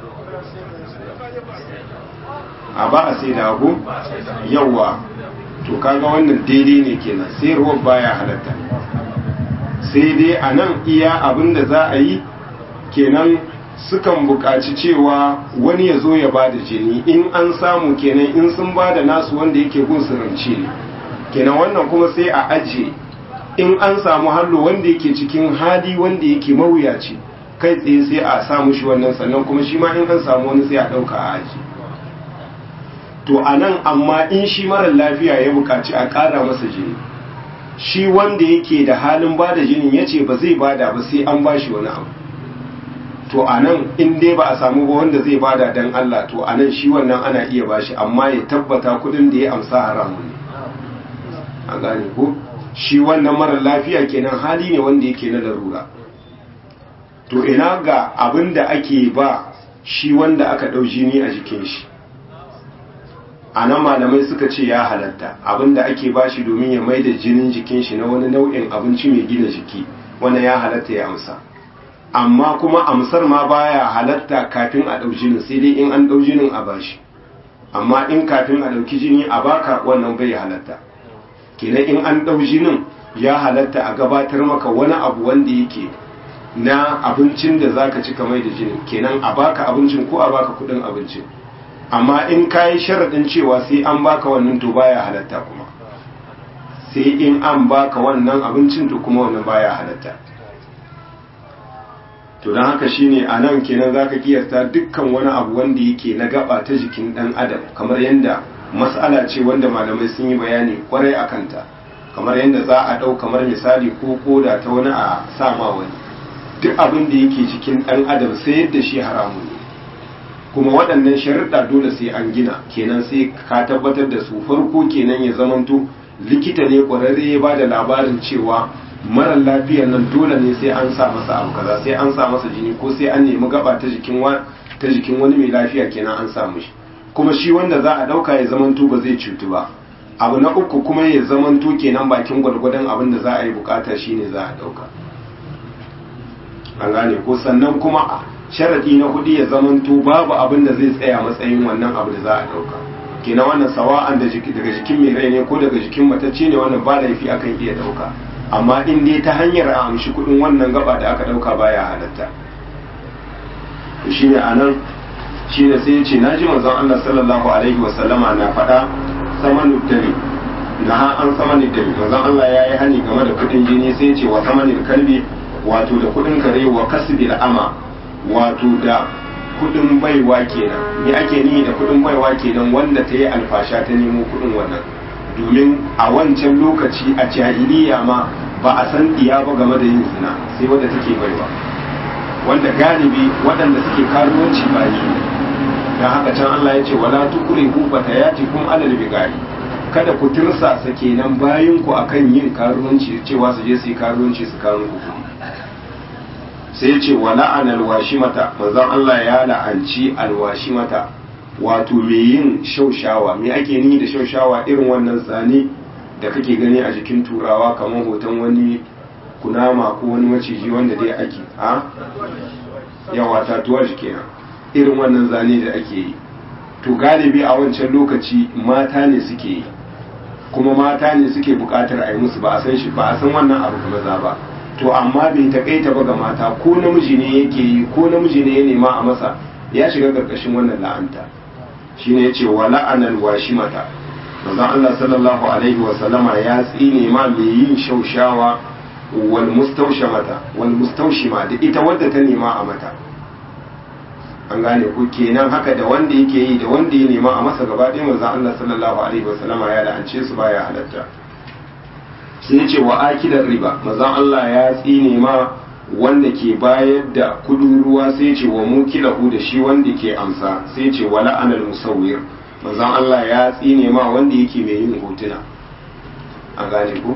[SPEAKER 1] a ba a sai da abu yawa to kaga wannan daidai ne kenan sayarwa baya halatta sai dai a nan iya abin da za a yi kenan sukan buƙaci cewa wani ya zo ya ba da jini in an samu kenan in sun ba da nasu wanda yake gun rance ne kenan wannan kuma sai a ajiye in an samu hallo wanda yake cikin hali wanda yake mawuyaci kai tsaye sai a samu shi wannan sannan kuma shi ma in an samu wani sai a ɗauka a aji to a nan amma in shi marar lafiya ya buƙaci a ƙara masa jini shi wanda yake da halin ba da jinin ya ce ba zai bada ba sai an ba shi wani abu to a nan in dai ba a samu ba wanda zai bada dan Allah to a nan shi wannan ana iya bashi amma ya tabbata kudin da ya amsa haramun ne a gane ko shi wannan marar lafiya kenan hali ne wanda yake na larura to ina ga abin da ake ba shi wanda aka ɗau jini a jikin shi a nan malamai suka ce ya halatta abin da ake ba shi domin ya mai da jinin jikin shi na wani nau'in abinci mai gina jiki wanda ya halatta ya amsa amma kuma amsar ma baya halatta kafin a ɗau jinin sai dai in an ɗau jinin a bashi amma in kafin a ɗauki jini a baka wannan bai halatta kenan in an ɗau jinin ya halatta a gabatar maka wani abu wanda yake na abincin da zaka ci kamar da jinin kenan a baka abincin ko a baka kuɗin abincin amma in ka yi sharaɗin cewa sai an baka wannan to baya halatta kuma sai in an baka wannan abincin to kuma wannan baya halatta to don haka shine a nan kenan za ka kiyasta dukkan wani abu wanda yake na gaba ta jikin ɗan adam kamar yadda mas'ala ce wanda malamai sun yi bayani kwarai a kanta kamar yadda za a ɗau kamar misali ko koda ta wani a sama wani duk abin da yake cikin ɗan adam sai yadda shi haramun ne kuma waɗannan sharuɗa dole sai an gina kenan sai ka tabbatar da su farko kenan ya zamanto likita ne ƙwararre ya ba da labarin cewa mara lafiyar nan dole ne sai an sa masa abu kaza sai an sa masa jini ko sai an nemi gaba ta jikin ta jikin wani mai lafiya kenan an samu shi kuma shi wanda za a dauka ya zamanto ba zai cutu ba abu na uku kuma ya zamanto kenan bakin gwargwadon abin da za a yi bukata shine za a dauka an gane ko sannan kuma sharadi na hudu ya zamanto babu abin da zai tsaya matsayin wannan abu da za a dauka kenan wannan sawa'an daga jikin mai rai ne ko daga jikin matacce ne wannan ba laifi akan iya dauka amma in dai ta hanyar a amshi kudin wannan gaba da aka dauka baya halatta shine anan shine sai yace naji manzon Allah sallallahu alaihi wa sallama na faɗa samanu dare na ha an samanu dare manzon Allah ya yi hani game da kudin jini sai yace wa samanil kalbi wato da kudin kare wa kasbil ama wato da kudin baiwa kenan me ake ni da kudin baiwa kenan wanda ta yi alfasha ta nemo kudin wannan domin a wancan lokaci a jahiliya ma ba a san diya ba game da yin zina sai wadda take baiwa wanda galibi waɗanda suke karuwanci ba yi don haka can Allah ya ce wala tukuri ku bata yati kun alal bigari kada ku tirsasa kenan bayan ku akan yin karuwanci cewa su je su yi karuwanci su kawo ku sai ya ce wala an alwashimata manzon Allah ya la'anci alwashimata wato me yin shaushawa me ake ni da shaushawa irin wannan zane da kake gani a jikin turawa kamar hoton wani kunama ko wani maciji wanda dai ake a yawa tatuwar shi kenan irin wannan zane da ake yi to galibi a wancan lokaci mata ne suke yi kuma mata ne suke bukatar a yi musu ba a san shi ba a san wannan abu ga maza ba to amma bai takaita ba ga mata ko namiji ne yake yi ko namiji ne ya nema a masa ya shiga karkashin wannan la'anta shine yace wa la'anal washimata manzon Allah sallallahu alaihi wa sallama ya tsine ma mai yin shaushawa wal mustawshamata wal mustawshima da ita wadda ta nema a mata an gane ku kenan haka da wanda yake yi da wanda ya nema a masa gaba ɗaya manzon Allah sallallahu alaihi wa sallama ya la'ance su baya halatta sai ya ce wa akidar riba manzon Allah ya tsine ma wanda ke bayar da kudin ruwa sai ce wa mukilahu da shi wanda ke amsa sai ce wa la'anal musawwir manzon Allah ya tsine ma wanda yake mai yin hotuna an gane ko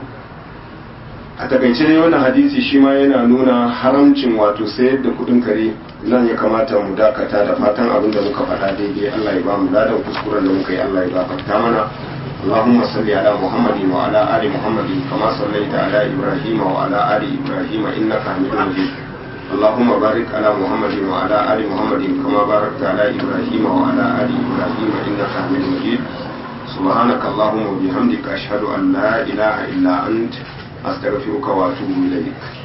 [SPEAKER 1] a takaice dai wannan hadisi shi ma yana nuna haramcin wato sayar da kudin kare nan ya kamata mu dakata da fatan abin da muka faɗa daidai Allah ya ba mu ladan kuskuren da muka yi Allah ya gafarta mana اللهم صل على محمد وعلى آل محمد كما صليت على إبراهيم وعلى آل إبراهيم إنك حميد مجيد اللهم بارك على محمد وعلى آل محمد كما باركت على إبراهيم وعلى آل إبراهيم إنك حميد مجيد سبحانك اللهم وبحمدك أشهد أن لا إله إلا أنت أستغفرك وأتوب إليك